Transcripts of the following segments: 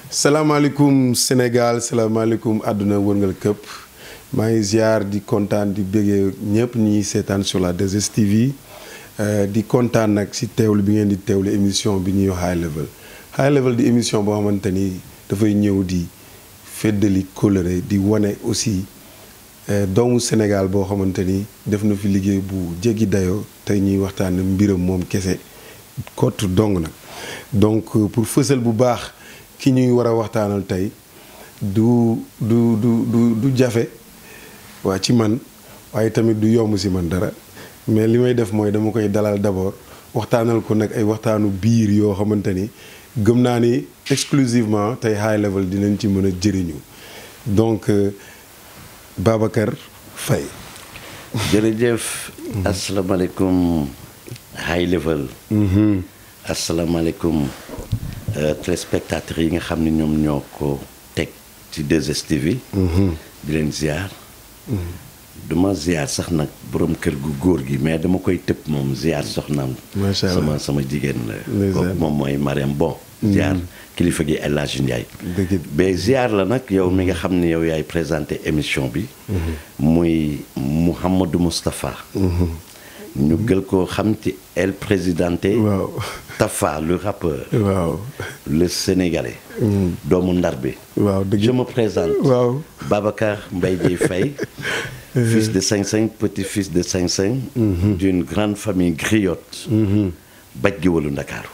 salaamaaleykum Sénégal salaamaaleykum àdduna wërngal këpp maa ngi ziar di kontaan di bëggee ñëpp ñi seetaan sur la 2STV di kontaan nag si teewlu bi ngeen di teewlu émission bi ñuy wax high level high level di émission boo xamante ni dafay ñëw di feddali kóllëre di wane aussi doomu Sénégal boo xamante ni def na fi liggéey bu jéggi dayoo tey ñuy waxtaan mbiram moom kese kott dong nag donc pour fësal bu baax ki ñuy war a waxtaanal tey du du du du du jafe waa ci man waaye tamit du yomb si man dara mais li may def mooy dama koy dalal d'abord waxtaanal ko nag ay waxtaanu biir yoo xamante ni gëm naa ni exclusivement tey high level dinañ ci mën a jëriñu donc Babacar Faye jërëjëf asalaamaaleykum high level asalaamaaleykum téléspectateurs yi nga xam ne ñoom ñoo ko teg ci 2STV di leen ziar duma ziar sax nag borom kër gu góor gi mais dama koy tëb moom ziar soxnaam macha allah sama sama jigéen la kooku moom mooy Mariam Bon ziar kilifa gi El Hadj Ndiaye mais ziar la nag yow mi nga xam ne yow yaay présenté émission bi muy Mouhamadou Moustapha ñu gël ko xam ci El Presidente waaw Tafa le rappeur waaw le sénégalais doomu ndar bi waaw dëgg je me présente waaw Babacar Mbaye Dièye Faye fils de Sing Sing petit-fils de Sing Sing d'une grande famille griotte baj gi walu Ndakaaru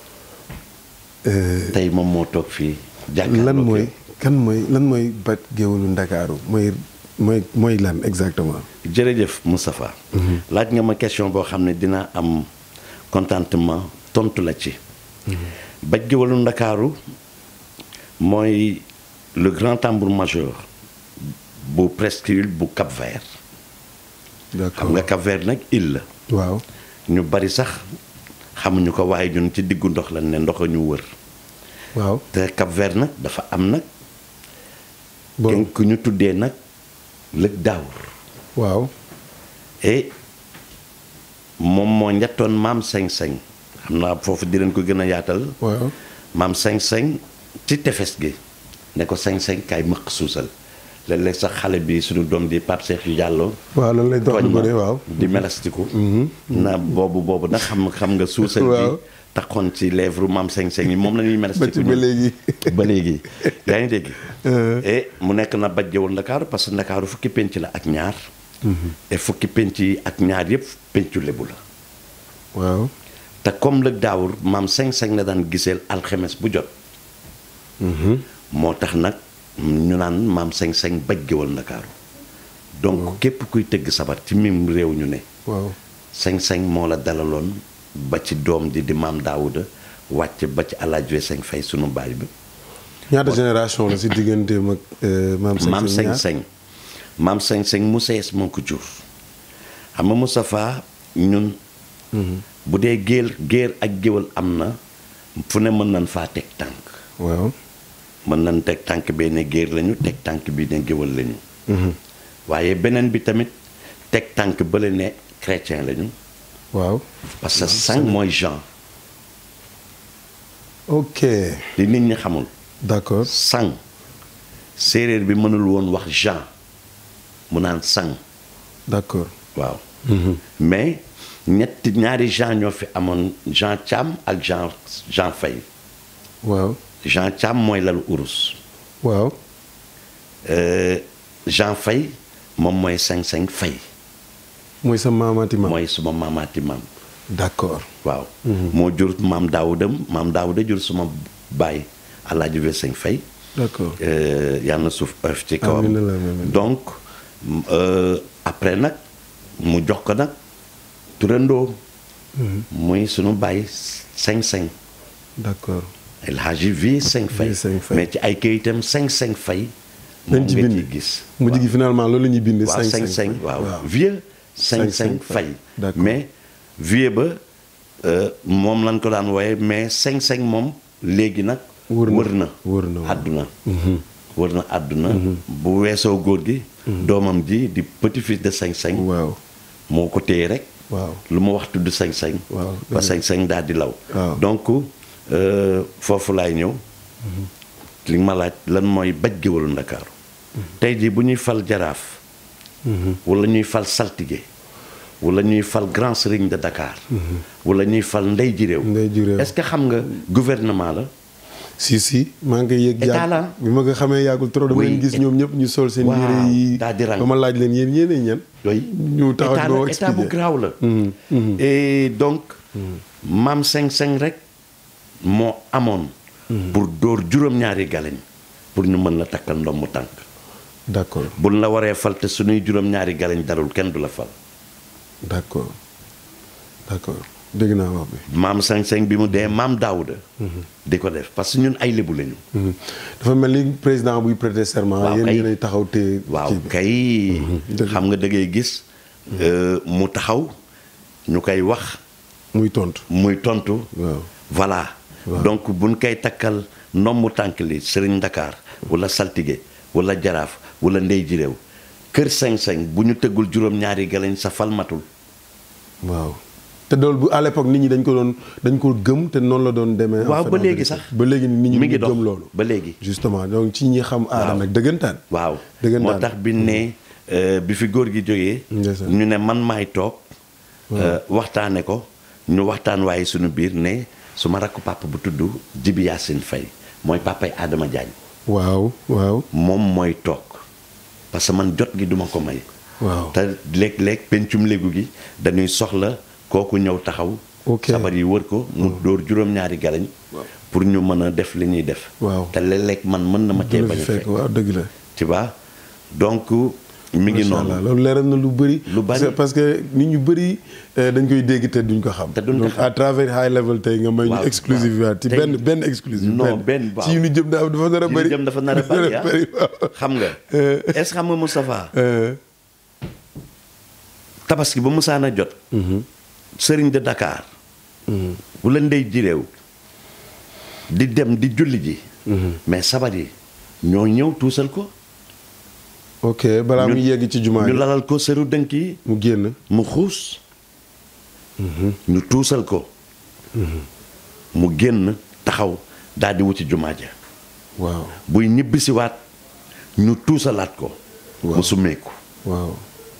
tey moom moo toog fii jàkkaarloo lan mooy kan mooy lan mooy baj géwalu Ndakaaru mooy mooy mooy lan exactement jërëjëf Moustapha laaj nga ma question boo xam ne dinaa am contentement tontu la ci baj géwalu Ndakaaru mooy le grand tambour major bu presqu'île bu Cap-Vert xam d'accord nga Cap-Vert nag île la waaw ñu bari sax xamuñu ko waaye ñun ci diggu ndox lañ ne ndox a ñu wër waaw te Cap-Vert nag dafa am nag bon kenn ku ñu tuddee nag lëg daawur waaw et moom moo njattoon maam seng-seng xam naa foofu di leen ko gën a yaatal waaw maam seng-seng ci tefes gi ne ko seng-seng kaay mëq suusal léeg-léeg sax xale bi suñu doom di Pape Cheikh Diallo waaw loolu lay dox tooñ lu ma bëri waaw di melastiku na boobu boobu nag xam xam nga suusal Waaw. bi taxoon ci lèvre maam seng-seng yi moom la ñuy ba melastiku ci ba ñun. léegi ba léegi yaa ngi dégg et mu nekk na bajjewul ndakaaru parce que ndakaaru fukki penc la ak ñaar et fukki penc yi ak ñaar yëpp pencu lebu la waaw te comme lëg daawur maam seng-seng la daan giseel alxemes bu jot moo tax nag ñu naan maam seng-seng bajjewul ndakaaru donc képp kuy tëgg sabar ci mim réew ñu ne waaw seng-seng moo la dalaloon ba ci doom ji di maam daawuda wàcc ba ci alaaj we seng fay sunu baay bi ñaata génération la si digganteem ak maam Seng maam Seng ñaar? seng-seng maam seng-seng mu sees moo ko jur xam nga Moustapha ñun bu dee géer géer ak géwal am na fu ne mën nañ faa teg tànk waaw mën nañ teg tànk bee ne géer lañu teg tànk bi ne géwal lañu waaye beneen bi tamit teg tànk bële ne chrétien lañu waaw parce que sang mooy Jean ok li nit ñi xamul d'accord sang séeréer bi mënul woon wax Jean mu naan sang d'accord waaw mais ñetti ñaari Jean ñoo fi amoon Jean Thiam ak Jean Jean Faye waaw Jean Thiam mooy lalu urus waaw Euh, Jean Faye moom mooy seng-seng Faye mooy sa maamaati maam mooy suma maamaati maam d'accord waaw moo jur maam daawudam maam daawuda jur suma baay alaaji we seng Faye d'accord Euh, yal na suuf oyof ci kawam Amiin amiin amiin. donc euh, après nag mu jox ko nag turandoo muy sunu baay seng-seng d'accord El Hadji vie Seng Faye Vie Seng Faye. mais ci ay këyitam Seng Seng Faye dañ moom ci nga bind ciy gis mujj gi finalement loolu la ñuy bind waaw Seng Seng waaw vieux Seng Seng Seng Seng Faye. Faye D'accord. mais vieux ba euh, moom lañ ko daan wooye mais Seng Seng moom léegi nag Wër na. wër na Wër na, waaw. àdduna wër na àdduna bu weesoo góor gi doomam ji di petit fils de Seng Seng waaw moo ko téye rek waaw lu ma wax tudd Seng Seng Waaw, ba dëgg la. Seng Seng daal di law Waaw. donc euh, foofu laay ñëw li nga ma laaj lan mooy baj géwalu ndakaaru tey jii bu ñuy fal jaraaf wala ñuy fal saltige wala ñuy fal grand serigne de Dakar wala ñuy fal ndey ji réew Ndey ji réew. est-ce que xam nga gouvernement la si si maa ngi koy yëg État yàgg la. bi ma ko xamee yàggul trop dama Oui, leen gis et- ñoom ñëpp ñu sol seen Waaw, yére yi daa di rang. ba ma laaj leen yéen yéenay ñan yooyu ñu taxaw état di ma la état bu expliquer. garaaw la et donc maam seng seng rek moo amoon pour dóor juróom-ñaari galeñ pour ñu mën la takkal ndomb tànk d'accord buñ la waree fal te suñuy juróom-ñaari galeñ darul kenn du la fal d'accord d'accord dégg naa wax bi maam seng seng bi mu dee maam daawuda di ko def parce que ñun ay lébu lañu Mhm. dafa mel ni président buy prêter serment Waaw, yéen kay. yéenay taxaw te waaw kii bi. kay dëgg. xam nga da ngay gis euh, mu taxaw ñu koy wax muy tontu muy tontu waaw voilà Waaw. donc buñ koy takkal ndombu tànk li sëriñ Dakar wala saltige wala jaraaf wala ndey ji réew kër seng-seng bu ñu tëggul juróom-ñaari galañ sa fal matul waaw te loolu bu à l'époque nit ñi dañ ko doon dañ ko gëm te noonu la doon demee. en waaw fait, ba en léegi vérité. sax ba léegi nit ñi mi ñu ngi dox gëm loolu. ba léegi justement donc ci ñi xam aada Waaw. nag dëggantaan. waaw dëggantaan. moo tax bi ne euh, bi fi góor gi jógee Ndeysaan. ñu ne man maay toog euh, waxtaane ko ñu waxtaan waaye suñu biir ne su ma rakku papa bu tudd Jibi Yacine Faye mooy papay Adama Diagne waaw waaw moom mooy toog parce que man jot gi duma ko may waaw. te léeg-léeg pencum léegu gi dañuy soxla kooku ñëw taxaw Ok. sabar yi wër ko mu dóor juróom-ñaari galañ pour ñu mën a def li ñuy def Waaw. te léeg-léeg man mën na ma cee dina bañ fi a fekk fekk waaw dëgg la. tu vois donc mi ngi Macha noonu Allah, loolu leeral na lu bëri. Lu bari. C'est parce que nit ñu bëri euh, dañ koy dégg te duñ ko xam. Te duñ ko donc xam. à travers high level tey nga may ñu Waaw, exclusivité waaw. ci Tey- benn benn exclusive. Non, benn, waaw. ci yu ñu jëm dafa dafa nar a li bëri. jëm dafa nar a bari ah waaw. xam nga Euh. est-ce que xam nga Moustapha Euh, tabaski ba musaana jot sëriñ de Dakar wala ndey ji réew di dem di julli ji mais sabar yi ñoo ñëw tuusal ko ok balaa ñu- muy yegg ci jumaa ñu ji lalal ko seru dënk yi mu génn. mu xuus ñu tuusal ko mu génn taxaw daal di wuti jumaa ja waaw buy ñibbisiwaat ñu tuusalaat ko Waaw. mu summeeku waaw.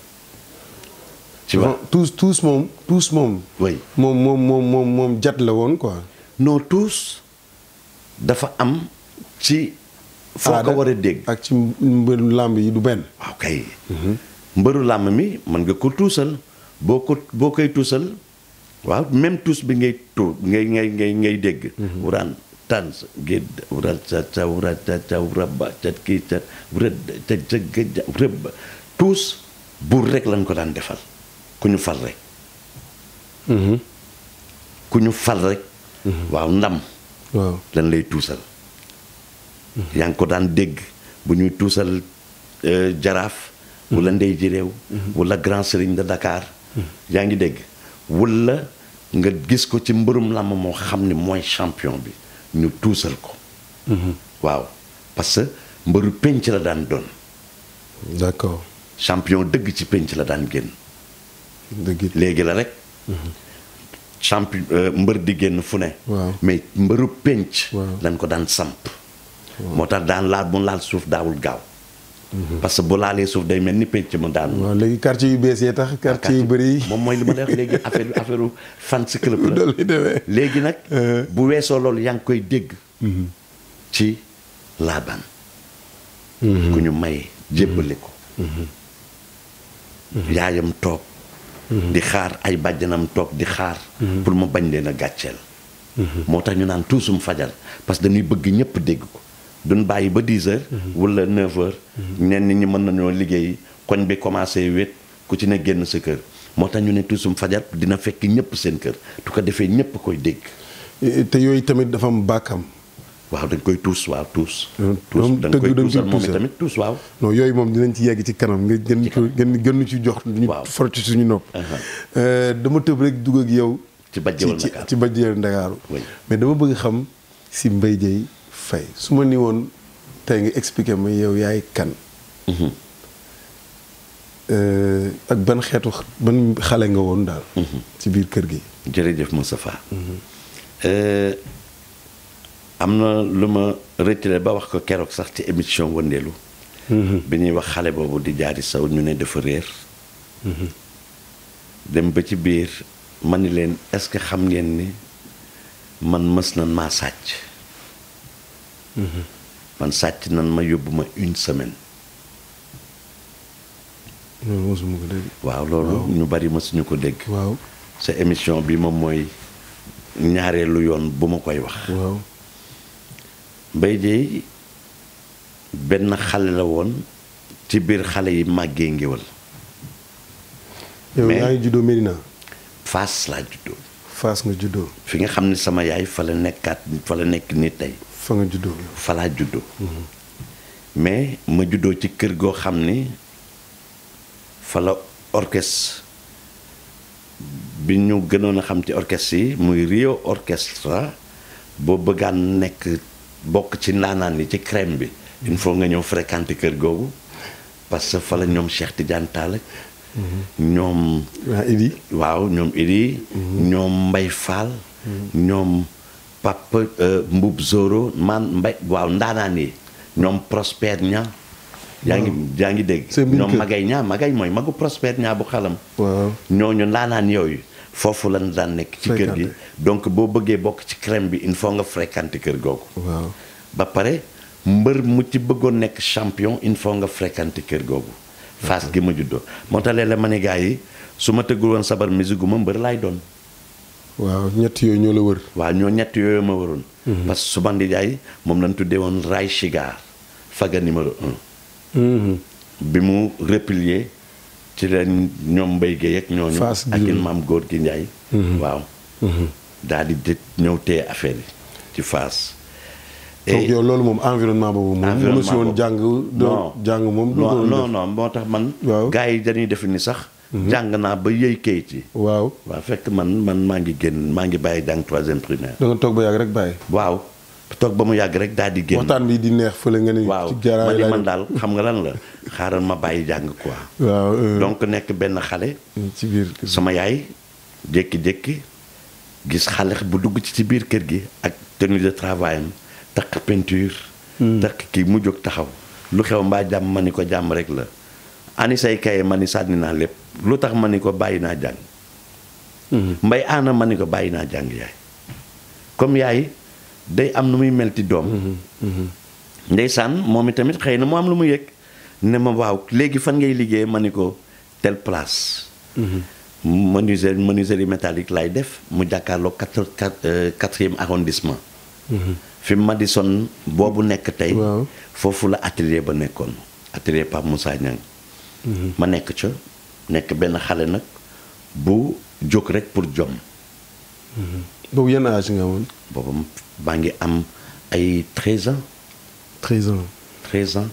ci vois tous tous moom tous moom. oui moom moom moom moom moom jat la woon quoi. non tuus dafa am ci foo ko Aada war a dégg ak ci mbëru làmb yi du benn. waaw kay mbëru làmb mi mën nga ko tuusal boo ko boo koy tuusal waaw même tuus bi ngay tu ngay ngay ngay ngay dégg wuraan tànn gédd wural ca ca wura ca ca wuraba ca kii ca wura ca ca gëja rëbb tuus buur rek lañ ko daan defal ku ñu fal rek ku ñu fal rek waaw ndam waaw lan lay tuusal yaa ngi ko daan dégg bu ñuy tuusal euh, jaraaf wala ndey ji réew wala grand serigne de Dakar yaa ngi dégg wala nga gis ko ci mbërum làmb moo xam ne mooy champion bi ñu tuusal ko waaw parce que mbëru penc la daan doon d'accord champion dëgg ci penc la daan génn dëgg it. léegi la rek champion euh, mbër di génn fu ne Waaw. mais mbëru penc Waaw. dañ ko daan samp moo tax daan laal bu laal suuf daawul gaaw parce que bu laalee suuf day mel ni penc mu daan waaw léegi quartier yu bees yi tax quartier yu bëri yi. moom mooy li ma lay wax léegi affaire affaire fans club la loolu lay demee. léegi nag Euh. bu weesoo loolu yaa ngi koy dégg ci laabaan ku ñu maye jébbale ko yaayam toog di xaar ay bàjjanam toog di xaar pour mu bañ leen a gàcceel moo tax ñu naan tuusum fajar parce que dañuy bëgg ñëpp dégg ko duñ bàyyi ba 10 heures wala 9 heures ñenn ñi mën nañoo liggéey koñ bi commencé wét ku ci ne génn sa kër moo tax ñu ne tuusum fajar dina fekk ñëpp seen kër tu ko defee ñëpp koy dégg te yooyu tamit dafa am bàkkam. waaw dañ koy tuus waaw tuus moom tuus dañ tëgg koy dañ koy tuusal moom tuusal. tamit tuus waaw non yooyu moom dinañ ci yegg ci kanam nga gën Ci ko gën gën ñu ci jox. ñu Waaw. for ci suñu nopp. Aha. Euh, dama tëb rek dugg ak yow. ci bajjewal ci Ndakaaru ci bajjewal Ndakaaru. Oui. mais dama bëgg xam si Mbaye Dieye Faye su ma ni woon tey nga expliqué ma yow yaay kan. Mhm. Euh, ak ban xeetu x- ban xale nga woon daal. ci biir kër gi. jërëjëf Moustapha Euh, am na lu ma retiré ba wax ko keroog sax ci émission wëndeelu bi ñuy wax xale boobu di jaari saw ñu ne dafa réer dem ba ci biir ma ni leen est-ce que xam ngeen ni man mës nan maa sàcc man sàcc nan ma yóbbu ma une semaine loolu mosuma ko dégg. waaw loolu ñu bari mësuñu ko dégg waaw sa émission bi moom mooy ñaareelu yoon bu ma koy wax waaw. Mbaye Dièye benn xale la woon ci biir xale yi màggee ngéwal yow Mais- yaa ngi juddoo Medina. Fass laa juddoo Fass nga juddoo. fi nga xam ne sama yaay fa la nekkaat fa la nekk ni tey fa nga juddoo. fa laa juddoo mais ma juddoo ci kër goo xam ni fa la orchestre bi ñu gënoon a xam ci orchestre yi muy Rio Orchestra boo bëggaan nekk bokk ci ndaanaan yi ci crème bi il faut nga ñëw fréquenter kër googu parce que fa la ñoom Cheikh Tidiane Tall ak ñoom waa Idi. waaw ñoom Idi ñoom Mbay Fall ñoom Papa euh, Mbub Zoro man Mbay waaw ndaanaan yi ñoom Prosper ña yaa ngi yaa ngi dégg Seen biir ñoom kër. Magay ña Magay mooy magu Prosper ña bu xalam waaw. ñooñu ndaanaan yooyu foofu lañ daan nekk ci kër gi Fréquenté. donc boo bëggee bokk ci crème bi il faut nga fréquenter kër googu waaw. ba pare mbër mu ci bëggoon nekk champion il faut nga fréquenter kër googu Fass gi ma juddoo moo tax léeg-léeg ma ne gars yi su ma tëggul woon sabar musique gu ma mbër laay doon waaw ñett yooyu ñoo la wër. waaw ñoo ñett yooyu ma waroon parce que su ma ndijaay moom lañ tuddee woon Ray Chigar faga numéro un bi mu replier ci leen ñoom Mbaye Guèye ak ñooñu Fass ak gi- in maam góor gi Njaay waaw daal di dë ñëw téye affaire yi ci Fass donc yow loolu moom environnement boobu moom. environnement mënu si woon boobu. jàng. doo jàng moom doo ko non doon non def. non moo tax man Waaw. gars yi dañuy def ni sax jàng naa ba yëy kayit yi waaw. waaw fekk man man maa ngi génn maa ngi bàyyi jàng troisième primaire da nga toog ba yàgg rek bàyyi. waaw toog ba mu yàgg rek daal di génn waxtaan bi di neex fële nga ni. waaw ci ma jaaraay ni laay man def. daal xam nga lan la xaaral ma bàyyi jàng quoi waaw. euh, donc nekk benn xale ci biir kër gi. sama yaay jékki-jékki gis xale bu dugg ci ci biir kër gi ak tenue de travail am takk peinture takk kii mu jóg taxaw lu xew mbaa jàmm ma ni ko jàmm rek la ani say kaye ma ni sànni naa lépp lu tax ma ni ko bàyyi naa jàng mbay aana ma ni ko bàyyi naa jàng yaay comme yaay day am nu muy mel ci doom ndeysaan moom itamit xëy na mu am lu mu yëg ne ma waaw léegi fan ngay liggéey ma ni ko telle place menuiserie menuiserie métallique lay def mu jàkkaarloo quatre quatre quatrième arrondissement fi Madison boobu nekk tey Waaw. foofu la atelier ba nekkoon atelier Pape Moussa Niang ma nekk ca nekk benn xale nag bu jóg rek pour jom boobu yenn âge nga amoon. boobu maa ngi am ay 13 ans 13 ans. 13 ans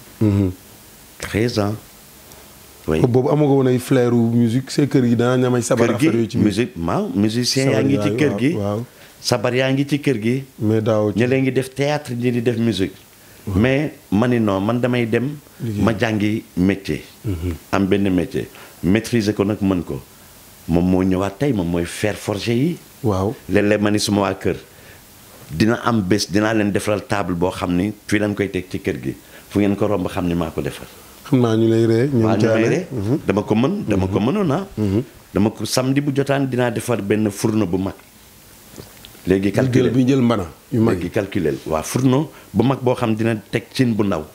13 ans oui boobu amoo ko woon ay flair u musique see kër gi danaa ñamay sabar kër gi affaire yooyu ci biir. musique waaw musicien yaa Sabar ngi ci yaay, kër waaw, gi waaw. sabar yaa ngi ci kër gi mais daaw ci. ñi leen ngi def théâtre ñi di def musique mais ma ni non man damay dem Liggéey. ma jàngi métier am benn métier maîtriser ko nag mën ko moom moo ñëwaat tey moom mooy fer forgé yi waaw. léeg-léeg ma ni suma waa kër dina am bés dinaa leen defaral table boo xam ni fii lañ koy teg ci kër gi fu ngeen ko romb xam ni maa ko defar xam naa ñu lay ree. ñoom waa ñu jaale. may ree dama ko mën dama ko mënoon ah dama ko samedi bu jotaan dinaa defar benn fourneau bu mag léegi ñu jël calculer bi jël mbana yu mag léegi calculer waa fourneau bu mag boo xam dina teg cin bu ndaw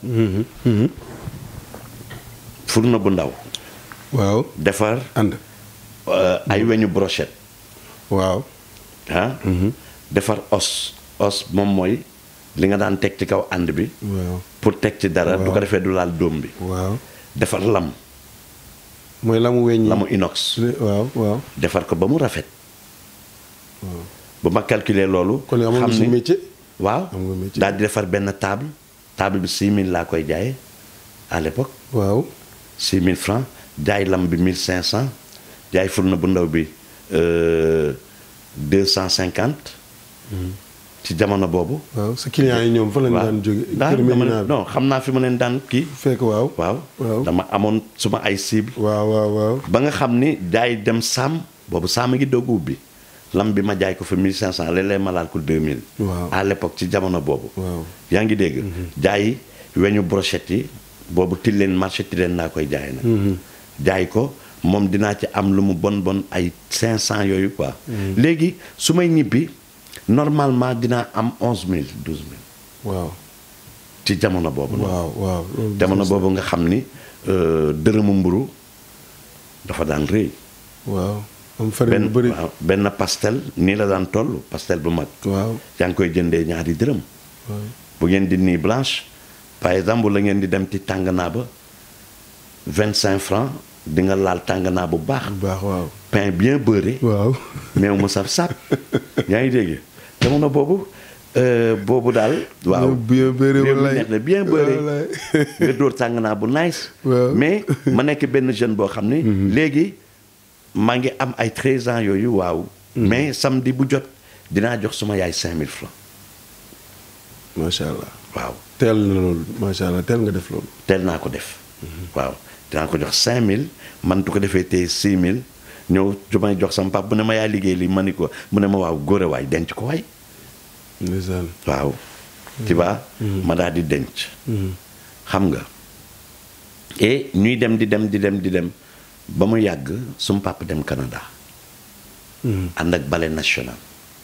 fourneau bu ndaw waaw defar ànd. euh, ay weñu brochette waaw. ah defar os os moom mooy li nga daan teg ci kaw ànd bi waaw. pour teg ci dara du ko Waaw. defee du laal dóom bi waaw. defar lam mooy la mu weñ. lamu inox waaw waaw. defar ko ba mu rafet bu ma calculer loolu kon amoon nga si métier. waaw am nga métier. daal di defar benn table table bi 6000 laa koy jaayee à l'époque waaw. 6000 francs jaay lam bi 1500 jaay fourneau bu ndaw bi euh, 250 ci jamono boobu waaw sa clients yi ñoom fa lañ daan jóge. daal kër dama Medina ne- bi. non xam naa fi ma leen daan kii fekk waaw. waaw waaw. dama amoon suma ay cible waaw waaw waaw. ba nga xam ni jaay dem sàmm boobu sàmm gi doog ubbi lam bi ma jaay ko fa 1500 léeg-léeg ma laal ko 2000. Waaw. à l'époque ci jamono boobu. Waaw. yaa ngi dégg. jaay weñu brochette yi boobu tilleen marché tilleen naa koy jaay nag. jaay ko moom dinaa ci am lu mu bon bon ay 500 yooyu quoi. léegi su may ñibbi normalement dinaa am 11000 12000 waaw ci jamono boobu. noonu. waaw waaw loolu jamono boobu nga xam ni euh, dërëmu mburu dafa daan rëy. waaw am farine benn bu bëri waaw benn pastel nii la daan toll pastel bu mag. waaw yaa ngi koy jëndee ñaari dërëm. waaw bu ngeen di nii blanche par exemple la ngeen di dem ci tànganaa ba vingt cinq francs di nga laal tànganaa bu baax. bu baax waaw pain bien beurré. waaw meew mu saf sap yaa ngi dégg jamono boobu euh, boobu daal. waaw bien beurré réew mi wallaay. neex na bien beurré Wallaay. nga dóor tànganaa bu nice. Waaw. mais ma nekk benn jeune boo xam ni. léegi maa ngi am ay 13 ans yooyu waaw. mais samedi bu jot dinaa jox suma yaay 5000 francs macha allah waaw. teel na loolu macha allah teel nga def loolu teel naa ko def waaw dinaa ko jox 5000 man tu ko defee tey 6000 ñëw ju may jox sama pap bu ne ma yaa liggéey li ma ni ko mu ne ma waaw góore waay denc ko waay ndeysaan waaw tu vois ma daal di denc xam nga et ñuy dem di dem di dem di dem ba mu yàgg sum pap dem Canada ànd ak ballet national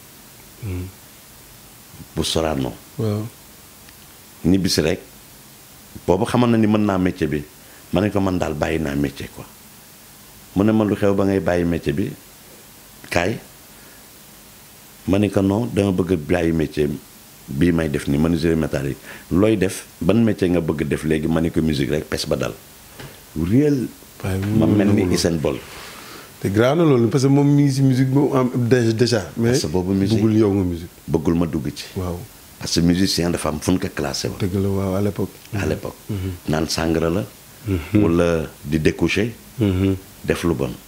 bu Sorano waaw ñibbisi rek boobu xamal na ni mën naa métier bi ma ne ko man daal bàyyi naa métier quoi mu ne ma lu xew ba ngay bàyyi métier bi kaay ma ne ko non dama bëgg a bàyyi métier bii may def ni menuiserie métallique looy def ban métier nga bëgg def léegi ma ne ko musique rek pes ba dal réel waaye ma mu- mel ni mu- Usain Bolt te grave na loolu parce que moom mi ngi si musique boobu am dé- déjà mais Parce que boobu musique- bëggul yow nga musique bëggul ma dugg ci waaw parce que musicien dafa am fu ñu ko classé woon dëgg la waaw à l'époque à l'époque naan sàngara la wala di découcher def lu bon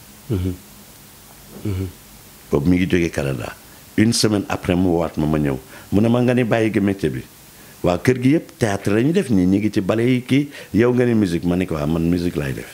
boobu mi ngi jógee Canada une semaine après mu waat ma ma ñëw mu ne ma nga ni bàyyi gi métier bi waa kër gi yëpp théâtre la ñu def nii ñi ngi ci bale yi kii yow nga ni musique ma ne ko waa man musique laay def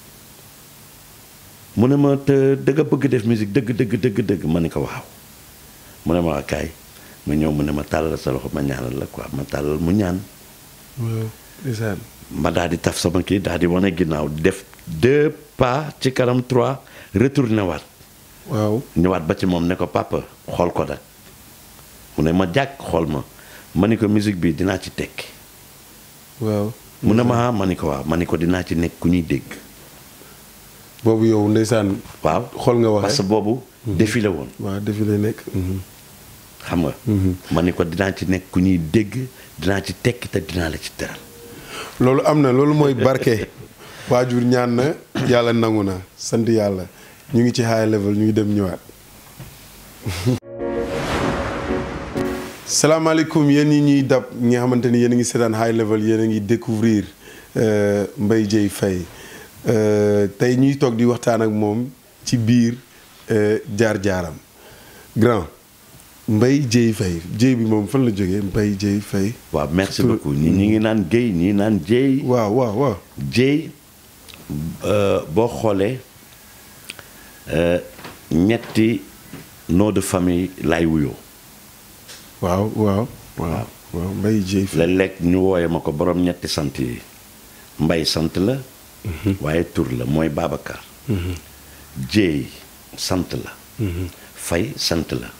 mu ne ma te dëgg bëgg def musique dëgg dëgg dëgg dëgg ma ne ko waaw mu ne ma waa kaay ma ñëw mu ne ma tàllal sa loxo ma ñaanal la quoi ma tàllal mu ñaan waaw ndeysaan ma daal di taf sama kii daal di wane ginnaaw def deux pas ci kanam trois retourné waat waaw ñëwaat ba ci moom ne ko papa xool ko nag mu ne ma jàkk xool ma ma ni ko musique bi dinaa ci tekki waaw mu ne ma ah ma ni ko waaw ma ni ko dinaa ci nekk ku ñuy dégg boobu yow ndeysaan waaw xool nga parce que waxee boobu défilé woon waaw defi lay nekk xam nga ma ni ko dinaa ci nekk ku ñuy dégg dinaa ci tekki te dinaa la ci teral loolu am na loolu mooy barke waajur ñaan na yàlla nangu na sant yàlla ñu ngi ci high level ñu ngi dem ñëwaat salaamaaleykum yéen ñi ñuy dab ñi nga xamante ni yéen a ngi seetaan high level yéen a ngi découvrir euh, Mbaye Dieye Faye Euh, tey ñuy toog di waxtaan ak moom ci biir euh, jaar-jaaram grand Mbaye Dieye Faye Dieye bi moom fan la jógee Mbaye Dieye Faye waaw merci Surtout- beaucoup ñi ñi ngi naan Guèye ñii naan Dieye waaw waaw waaw Dieye euh, boo xoolee euh, ñetti nom de famille lay wuyoo waaw waaw waaw waaw Mbaye Dieye Faye léeg-léeg ñu wooye ma ko borom ñetti sant yi mbay sant la waaye tur la mooy Babacar Dieye sant la Faye sant la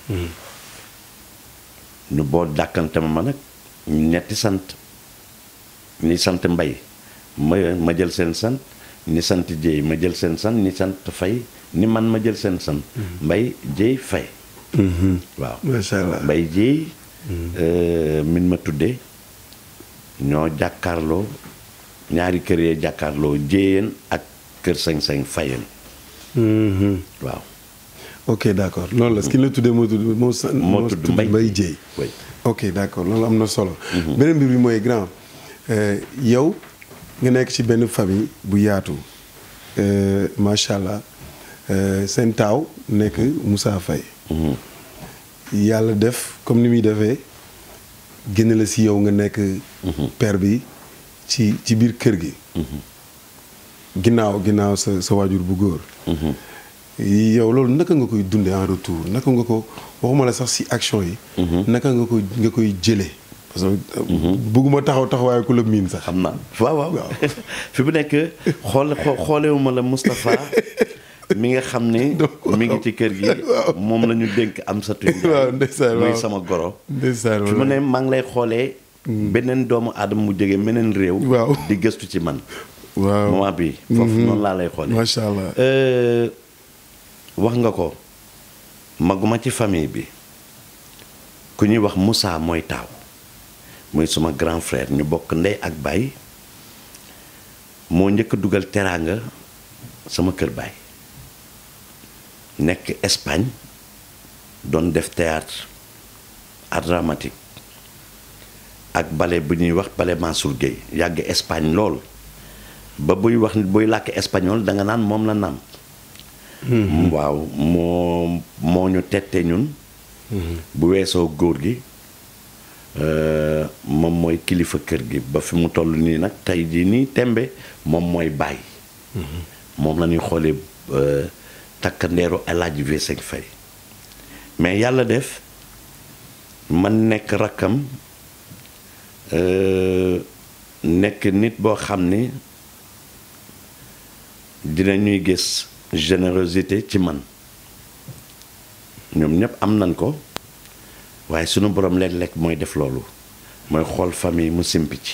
ñu boo dàkkante ma ma nag ñetti sant ñi sant mbay ma ma jël seen sant ñi sant Dieye ma jël seen sant ñi sant Faye ni man ma jël seen sant mbay Dieye Faye waaw macha allah mbay Dieye euh, min ma tuddee ñoo jàkkaarloo ñaari kër yee jàkkaarloo jéyeen ak kër sañ-sañ fayeen Mhm. waaw ok d' accord loolu la ki la tuddee moo tudd moo sa moo tudd Mbaye Mbaye Dieye oui ok d' accord loolu am na solo beneen mbir bi mooy grand euh, yow nga nekk ci benn famille bu yaatu euh, macha allah euh, seen taaw nekk Moussa Faye Mhm. yàlla def comme ni muy defee génne la si yow nga nekk père bi ci ci biir kër gi ginnaaw ginnaaw sa sa waajur bu góor Mhm. yow loolu naka nga koy dundee en retour naka nga ko waxuma la sax si action yi. naka nga koy nga koy jëlee. parce que bëgguma taxaw taxawaayu ku la miin sax. xam naa waaw waaw fi mu nekk xool xoolewuma la Moustapha mi nga xam ne mi ngi ci kër gi moom la ñu dénk am sa tuñ waaw ndeysaan muy sama goro ndeysaan fi mu ne maa ngi lay xoolee beneen doomu aadama mu jóge meneen réew waaw di gëstu ci man waaw moment bi foofu noonu laa lay xoolee macha allah wax nga ko maguma ci famille bi ku ñuy wax Moussa mooy taaw muy suma grand frère ñu bokk ndey ak baay moo njëkk a dugal teraanga sama kër baay nekk Espagne doon def théâtre art dramatique ak ballet bu ñuy wax ballet Mansour Gueye yàgg Espagne lool ba buy wax buy làkk espagnol da nga naan moom la nàmp waaw moo moo ñu tette ñun bu weesoo góor gi moom mooy kilifa kër gi ba fi mu toll nii nag tey jii nii tembe moom mooy baay moom la ñuy xoolee takkandeeru El Hadj V5 Faye mais yàlla def man nekk rakkam nekk nit boo xam ni dina ñuy gis générosité ci man ñoom ñëpp am nañ ko waaye sunu borom léeg-léeg mooy def loolu mooy xool famille mu simpi ci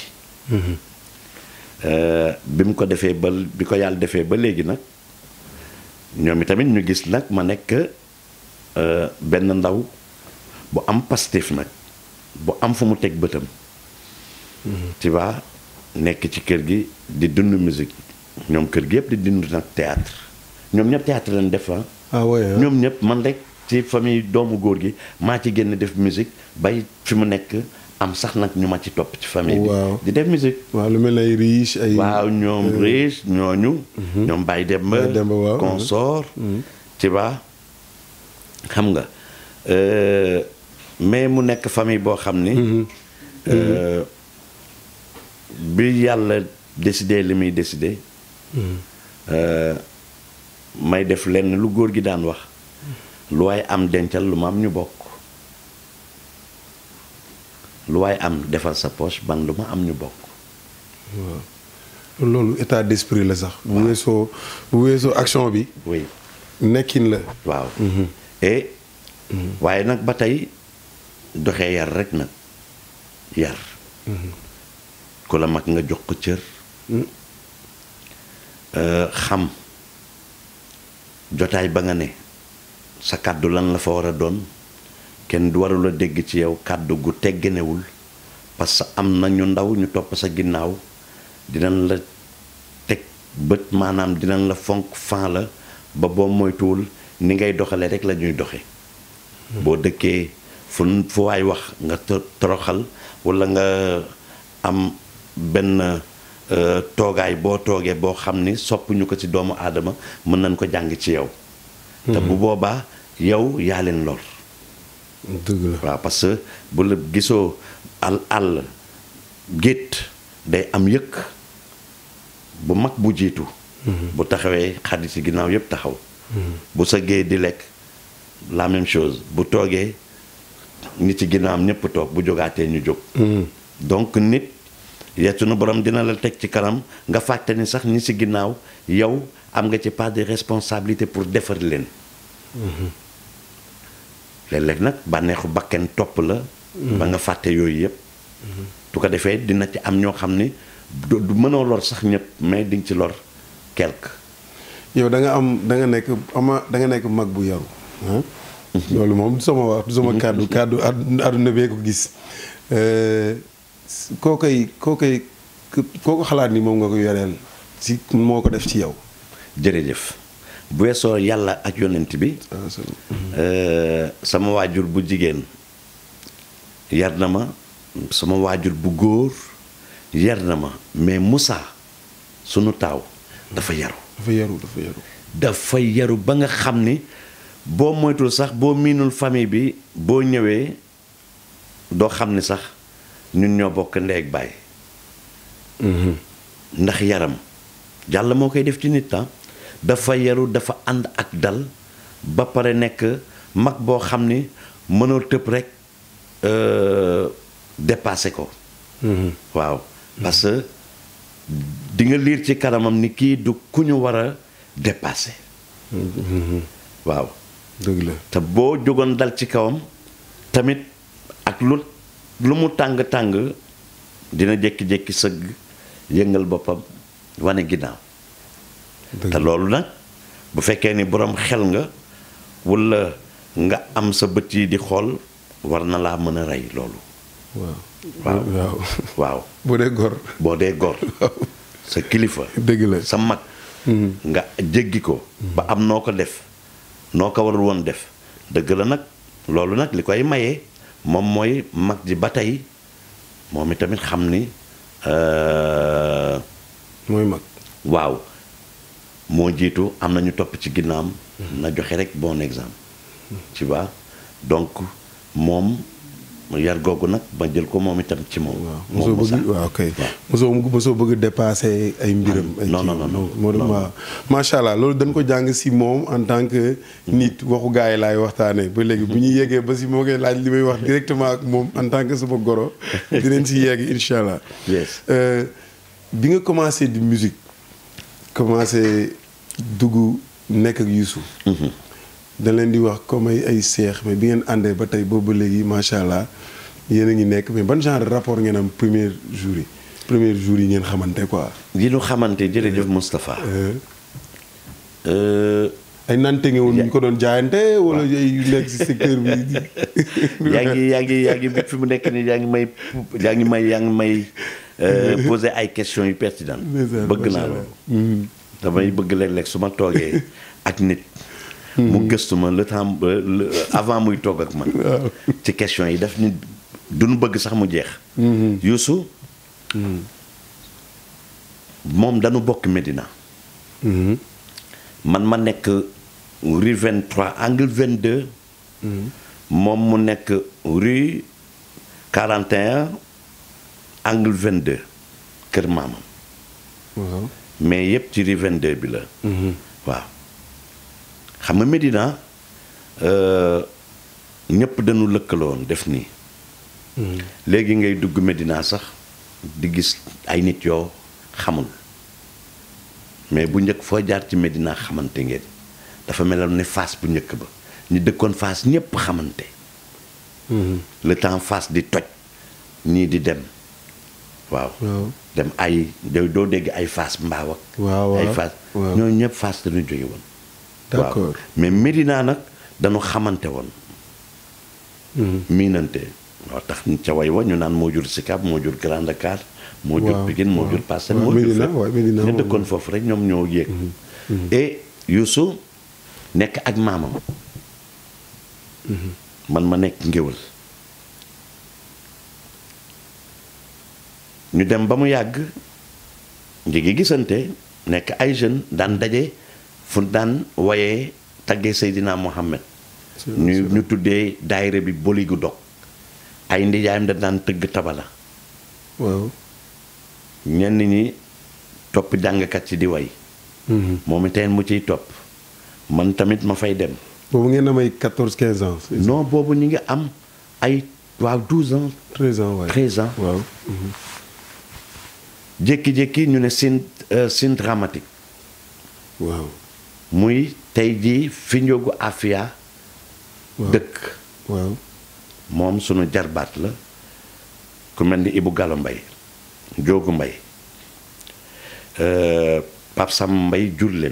bi mu ko defee ba bi ko yàlla defee ba léegi nag ñoom itamit ñu gis nag ma nekk benn ndaw bu am pastif nag bu am fu mu teg bëtam tu vois nekk ci kër gi di dund musique ñoom kër gi yëpp di dund nag théâtre ñoom ñëpp théâtre lañ def ah ouais ñoom ñëpp man rek ci famille doomu góor gi maa ci génn def musique bay fi mu nekk am sax nag ñu ma ci topp ci famille bi waaw di def musique waaw lu mel ne ay riche ay. waaw ñoom riche ñooñu ñoom Baye Demba Baye Demba, waaw. consort tu vois xam nga euh, mais mu nekk famille boo xam ni euh, bi yàlla décidé li muy décidé euh, may def lenn lu góor gi daan wax lu waay am dencal lu ma am ñu bokk lu waay am defal sa poche ban lu ma am ñu bokk loolu état d'esprit la sax. bu weesoo bu weesoo action bi. oui nekkin la. waaw et waaye nag ba tey doxee yar rek nag yar ku la mag nga jox ko cër Euh, xam jotaay ba nga ne sa kàddu lan la fa war a doon kenn du warul a dégg ci yow kàddu gu tegginewul parce que am na ñu ndaw ñu topp sa ginnaaw dinañ la teg bët maanaam dinañ la fonk fan la ba boo moytuwul ni ngay doxale rek la ñuy doxe boo dëkkee fu fu waay wax nga to- toroxal walla nga am benn euh, toogaay boo toogee boo xam ni soppuñu ko ci doomu aadama mën nañ ko jàng ci yow te bu boobaa yow yaa leen lor dëgg la. waaw parce que bu la gisoo àll àll gétt day am yëkk bu mag bu jiitu bu taxawee xarit ci ginnaaw yëpp taxaw bu sëggee di lekk la même chose bu toogee nit ci ginnaawam ñëpp toog bu jógaatee ñu jóg donc nit yetu na borom dina la teg ci kanam nga fàtte ni sax ñi ci ginnaaw yow am nga ci part de responsabilité pour defar leen léeg-léeg nag bànneexu bakken topp la ba nga fàtte yooyu yëpp tu ko defee dina ci am ñoo xam ni du du mënoo lor sax ñëpp mais di nga ci lor quelque yow da nga am da nga nekk ama da nga nekk mag bu yaru ah. loolu moom du sama wax du sama kàddu kàddu àdd- àdduna bee ko gis koo koy koo koy koo ko xalaat ni moom nga ko yoreel si moo ko def ci yow. jërëjëf bu weesoo yàlla ak yonent bi ah c'est- euh, sama waajur bu jigéen yar na ma sama waajur bu góor yar na ma mais Moussa sunu taaw dafa yaru dafa yaru dafa yaru. dafa yaru ba nga xam ni boo moytul sax boo miinul famille bi boo ñëwee doo xam ni sax ñun ñoo bokk ndey ak baay ndax yaram yàlla moo koy def ci nit ah dafa yaru dafa ànd ak dal ba pare nekk mag boo xam ni mënoo tëb rek euh, dépassé ko waaw parce que di nga liir ci kanamam ni kii du ku ñu war a dépassé waaw dëgg la te boo jógoon dal ci kawam tamit ak lu lu mu tàng-tàng dina jékki-jékki sëgg yëngal boppam wane ginnaaw dëgg te loolu nag bu fekkee ni borom xel nga walla nga am sa bët yi di xool war na laa mën a rey loolu waaw waaw waaw waaw boo dee gor boo dee gor sa kilifa dëgg la sa mag nga jéggi ko ba am noo ko def noo ko warul woon def dëgg la nag loolu nag li koy maye moom mooy mag ji ba tey moom itamit xam ni euh, mooy mag waaw moo jiitu am na ñu topp ci ginnaam na joxe rek bon exemple tu vois donc moom yar googu nag ma jël ko moom itam ci moom waaw moom mosoo Moussa. bëgg waaw kay waaw. mosoo mosoo bëgg dépasser ay mbiram ay non, kii. non, non, non. moo Non, non. waaw macha allah loolu dañ ko jàng si moom en tant que nit waxu gars yi laay waxtaanee ba léegi bu ñuy yeggee ba si moo koy laaj li may wax directement ak moom en tant que sama goro dinañ si yegg incha allah Yes. Euh, bi nga commencé di musique commencé dugg nekk ak Youssou da leen di wax comme ay ay seex mais bi ngeen àndee ba tey boobu ba léegi macha allah yéen a ngi nekk mais ban genre de rapport ngeen am premier jour yi premier jour yi ngeen xamante quoi. yi ñu xamante jërëjëf Moustapha Euh, Euh, ay nante nga woon ñu ko doon jaayante wala ay yu nekk si secteur bi. yaa ngi yaa ngi yaa ngi bi fi mu nekk nii yaa ngi may yaa ngi may yaa ngi may euh, poser ay questions yu pertinentes Ndeysaan, bëgg macha naa allah. loolu damay bëgg léeg-léeg su ma toogee ak nit mu gëstu ma le temps ba le- avant muy toog ak man ci questions yi daf ni duñu bëgg sax mu jeex Youssou moom dañu bokk Médina Mhm. man ma nekk rue 23 angle 22 moom mu nekk rue 41 angle 22 kër maamam waaw. mais yépp ci rue 22 bi la waaw xam nga Médina euh, ñëpp dañu lëkkaloon def nii léegi ngay dugg Médina sax di gis ay nit yoo xamul mais bu njëkk foo jaar ci Médina xamante ngeen dafa meloon ne Fass bu njëkk ba ñi dëkkoon Fass ñëpp xamante le temps Fass di toj ñii di dem waaw waaw. dem ay doo doo dégg ay Fass mbaaw ak waaw waaw ay Fass waaw. ñooñu ñëpp Fass dañu jóge woon D'accord. waaw mais Médina nag dañu xamante woon miinante moo tax ca way wa ñu naan moo jur Sicap moo jur Grand Dakar moo jur Waaw, Pikine moo waaw. jur Parcelles Waaw, moo jur Médina, fépp. waaw, Médina ñu moom. dëkkoon foofu rek ñoom ñoo yéeg et Youssou nekk ak maamam man ma nekk ngéwal ñu dem ba mu yàgg ngi ngi gisante nekk ay jeunes daan daje fu daan woyee taggee Seydina Mohamed ñu ñu tuddee daayira bi boligu dog ay ndijaayam da daan tëgg tabala waaw. ñenn ñi topp jàngkat ci di way moom iteen mu ciy topp man tamit ma fay dem boobu ngeen am ay 14 15 ans. non boobu ñu ngi am ay waaw 12 ans 13 ans waay. 13 ans waaw. jékki-jékki ñu ne sin sin dramatique waaw. muy tey jii fi njógu Afia waaw. dëkk waaw. moom sunu jarbaat la ku mel ni Ibou Gallo Mbay Njóogu Mbay euh, Pape Sam Mbay jur leen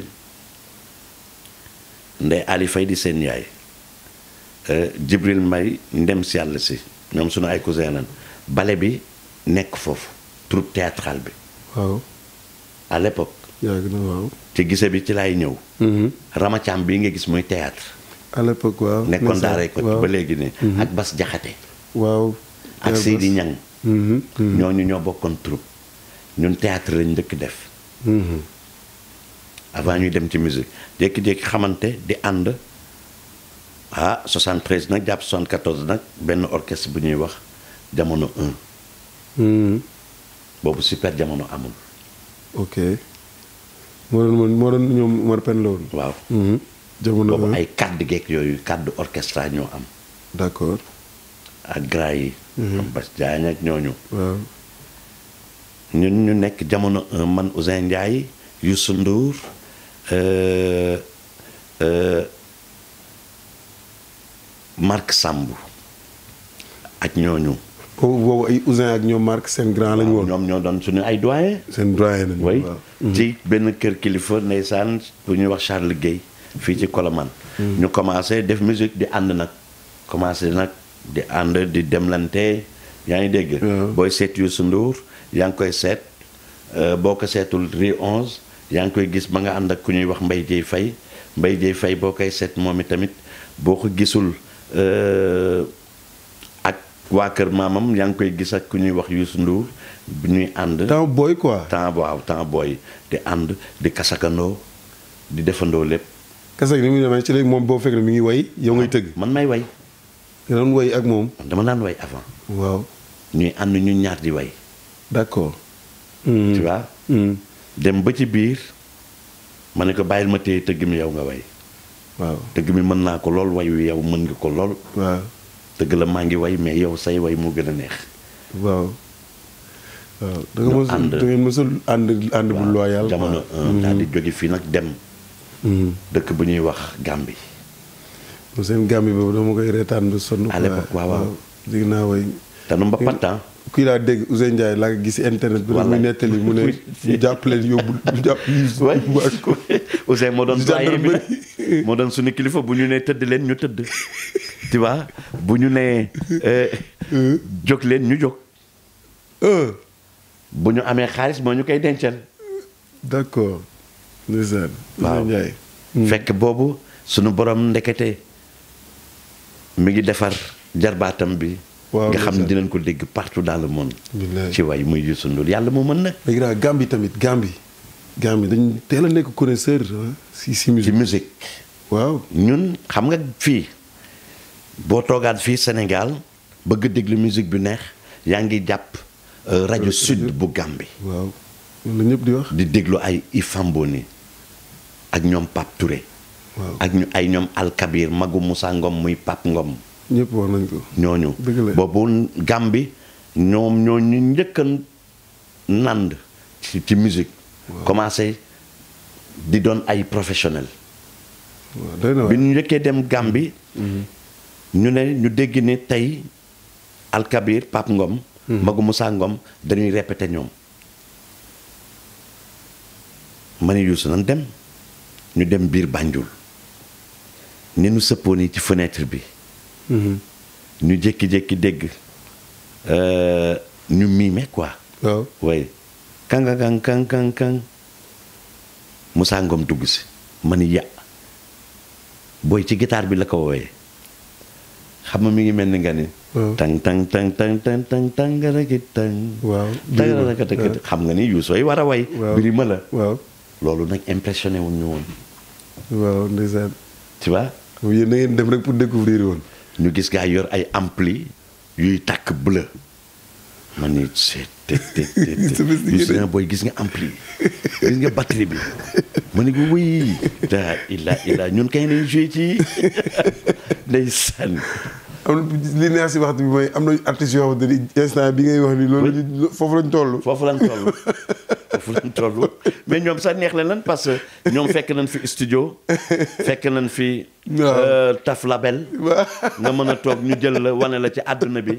Ndey Ali Fay di seen yaay euh, Jibril Mbay ndem si yàlla si ñoom sunu ay cousin lan bale bi nekk foofu troupe théâtrale bi waaw. à l'époque yàgg na waaw. ci gise bi ci laay ñëw Ramacam bii nga gis muy théâtre à l'époque waaw. nekkoon ndeysaan, daaray ko waaw. ba léegi ne ak Bas Jaxate waaw. ak Yàlla Seydi bas. Ñang Mhm, mhm, ñooñu ñoo bokkoon troupe ñun théâtre lañ njëkk def mhm. avant ñuy dem ci musique jékki-jékki xamante di ànd ah 73 nag jàpp 74 nag benn orchestre bu ñuy wax jamono 1 Mhm. boobu super jamono amul ok. moo doon moo doon ñoom Omar Pène la woon. waaw jamono boobu ay kàddu geek yooyu kàddu orchestra ñoo am d'accord ak gras yi am Bas Diagne ak ñooñu waaw ñun ñu nekk jamono un man Ousseyn Ndiaye Youssou Ndour euh, euh, Marc Sambou ak ñooñu boobu boobu ay Ousin ak ñoom Marc seen grand lañu woon. ñoom ñoo doon suñu ay doyen seen doyen lañu way waaw. ci benn kër kilifa ndeysaan bu ñuy wax Charles Guèye fii ci Colomane ñu commencé def musique di ànd nag commencé nag di ànd di demlante yaa ngi dégg waaw. booy seet Youssou Ndour yaa ngi koy seet euh, boo ko seetul Rue 11 yaa ngi koy gis ba nga ànd ak ku ñuy wax Mbaye Dieye Faye Mbaye Dieye Faye boo koy seet moom i tamit boo ko gisul euh, ak waa kër maamam yaa ngi koy gis ak ku ñuy wax Youssou Ndour bi ñuy ànd temps booy quoi. temps waaw temps booy di ànd di kasakandoo di defandoo lépp kese ni muy demee ci léegi moom boo fekk ne mi ngi way yow ngay tëgg. man may way nga doon way ak moom. dama daan way avant waaw ñuy ànd ñu ñaar di way d'accord. tu vois Hmm. dem ba ci biir ma ne ko bàyyil ma téye tëgg mi yow nga way waaw tëgg mi mën naa ko lool way wi yow mën nga ko lool waaw tëgg la maa ngi way mais yow say way moo gën a neex waaw. waaw da nga ñu mos ànd. da ngeen mosul ànd ànd bu loyal. jamono un daal di jóge fii nag dem dëkk bu ñuy wax Gambie mu seen gàmmi boobu dama koy reetaan ba sonn. À l'époque, waaw, waaw. dégg naa way. te nu mba pattan kii laa dégg Ousseyn Ndiaye laa ko gis internet bi. Wallaay. muy nettali mu ne ñu jàpp leen yóbbu ñu jàpp ñu. way Ousseyn moo doon Di doyen bi gendarmerie. nag moo doon suñu kilifa bu ñu nee tëdd leen ñu tëdd tu vois bu ñu nee euh, jóg leen ñu jóg ah bu ñu amee xaalis moo ñu koy dencal d'accord. ndeysaan. waaw Ousseyn Ndiaye. fekk boobu suñu borom ndekete mi ngi defar jarbaatam bi Waaw, nga xam ne ndeysaan. dinañ ko dégg partout dans le monde Billaay. ci way muy Youssou Ndour yàlla moo mën nag léegi daal Gambie tamit Gambie. Gambie dañ teel a nekk connaisseur ah, si si ci musique. musique waaw. ñun xam nga fii boo toogaat fii Sénégal bëgg déglu musique bu neex yaa ngi jàpp euh, rajo sud bu Gambie waaw loolu la ñëpp di wax. di déglu ay Ifamboni ak ñoom Pape Touré waaw ak ñu ay ñoom Alkabir magu Moussa Ngom muy Pape Ngom ñëpp wax nañ ko. ñooñu Dëgg la. boobu Gambie ñoom ñoo ñu njëkk a nand ci ci musique commencé di doon ay professionnel waaw doy na bi waar. ñu njëkkee dem Gambie ñu ne ñu dégg ne tey Alkabir Pape Ngom magu Moussa Ngom dañuy répété ñoom ma ne Youssou nan dem ñu dem biir Banjul ni nu sëppoon yi ci fenêtre bi Mhm. ñu jékki-jékki dégg euh, ñu miime quoi waaw. way kanga kang kang kang kang Moussa Ngom dugg si ma ni ya booy ci guitare bi la ko woowee xam nga mi ngi mel ni nga ni waaw. tang tang tang tang tang tang tangaraki tang waaw. tangaraki xam nga ni yu sooy war a way Waaw. birima la waaw. loolu nag impressionné wuñ ñu woon waaw ndeysaan. tu vois yéen da ngeen dem rek pour découvrir woon. ñu gis gaa yor ay ampli yuy tàkk bleu ma ni c'est te te te Sophistiqué gis de. nga booy gis nga ampli gis nga batterie bi ma ni ko wuy daa illa illa ñun kay nañ joué ci ndeysaan am na li neex si waxtu bi mooy am na artistes yoo xamante ni instant bi ngay wax ni loolu ñu foofu lañ toll. foofu lañ toll foofu lañ toll mais ñoom sax neex na lan parce que ñoom fekk nañ fi studio fekk nañ fi Waaw. euh, taf label waaw. nga mën a toog ñu jël la wane la ci àdduna bi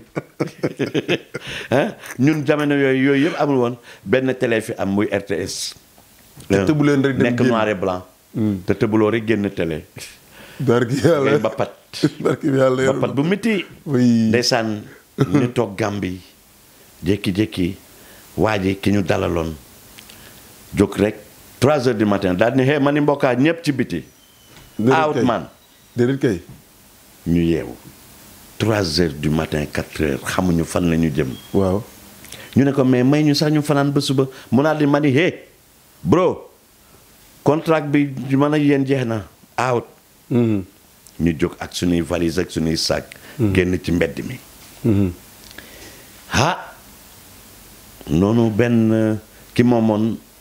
ah ñun jamono yooyu yooyu yëpp amul woon benn télé fi am muy RTS. Te tëbu leen rek dem nekk génn. noir et blanc. te tëbuloo rek génn télé. barki ngay yàlla bappat barki yàlla yor bappat bu métti. oui ndeysaan ñu toog Gàmbi jékki-jékki waa ji ki ñu dalaloon jóg rek 3 heures du matin daal di ne hey ma ni mbokkaa ñëpp ci biti. Déedéet out kay. man déedéet kay. ñu yeewu 3 heures du matin 4 heures xamuñu fan la ñu jëm. waaw. ñu ne ko mais may ñu sax ñu fanaan ba suba mu naa di ma ni hey bro contrat bi man ak yéen jeex na out Mhm. ñu jóg ak suñuy valise ak suñuy sac génn ci mbedd mi Mhm. ah noonu benn euh, ki moomoon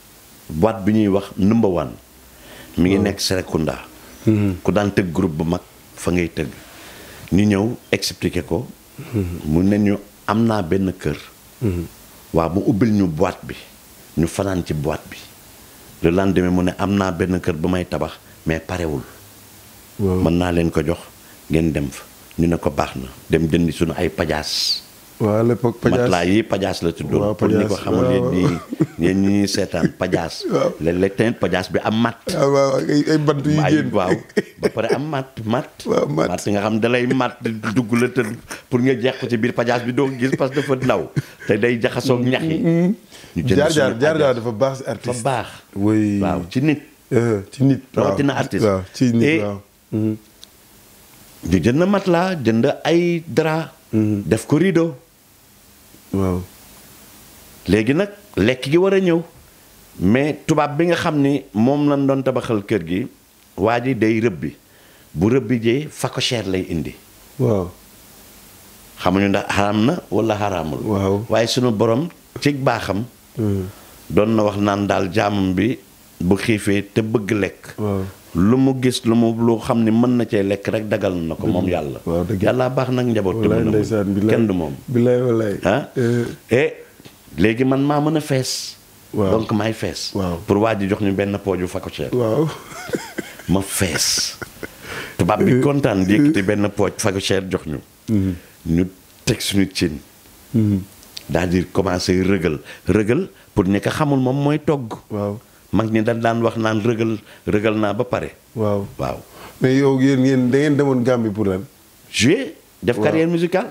boîte bi ñuy wax number one mi ngi nekk Serekunda ku daan tëgg groupe bu mag fa ngay tëgg ñu ñëw expliquer ko mu ne ñu am naa benn kër waaw mu ubbil ñu boîte bi ñu fanaan ci boîte bi le lendemain mu ne am naa benn kër bu may tabax mais parewul waaw mën naa leen ko jox ngeen dem fa ñu ne ko baax na dem jëndi suñu ay pajaas waaw à l'époque Pajaas matelas yi pajaas la tuddoon Waaw, pour ñi ko pajaas, xamul yéen waaw. ñi yéen ñi seetaan pajaas Waaw. léeg-léeg tamit pajaas bi am matt ah waaw ay ay bant yu ay génn waaw ba pare am matt matt Waaw, matt. nga xam dalay matt dugg la te pour nga jeex ko ci biir pajaas bi doo ko gis parce que dafa ndaw te day jaxasoog ñax yi ñu jënd jaar jaar suñu jaar jaar pajaas. dafa baax si dafa artiste baax oui waaw ci nit Euh, ci nit waaw. rawatina artiste. waaw ci nit Et- waaw Mhm. ñu jënd matelas jënd ay drap def ko rideau waaw léegi nag lekk gi war a ñëw mais tubaab bi nga xam ni moom lañ doon tabaxal kër gi waa ji day rëbbi bu rëbbi jee phacochère lay indi waaw xamuñu ndax xaraam na wala xaraamul Waaw. waaye sunu borom ci baaxam Mhm. doon na wax naan daal jaamam bi bu xiifee te bëgg lekk waaw lu mu gis lu mu lu xam ni mën na cee lekk rek dagal na ko moom yàlla waaw, dëgg. yàlla baax nag njaboot te wallaay mën na ndeysaan muñ. billaay kenn du moom billaay wallaay ah Euh, et léegi man maa mën a fees Waaw. donc maay fees Waaw. pour waa ji jox ñu benn pooju phacochère waaw ma fees tubaab bi kontaan di yëkkati benn pooj phacochère jox ñu ñu teg suñu cin daal di commencé rëgal rëgal pour ñi ko xamul moom mooy togg waaw mag ñi dañ daan wax naan rëgal rëgal naa ba pare waaw waaw mais yow yéen yéen da ngeen demoon Gambie pour lan jouer def Waaw. carrière musicale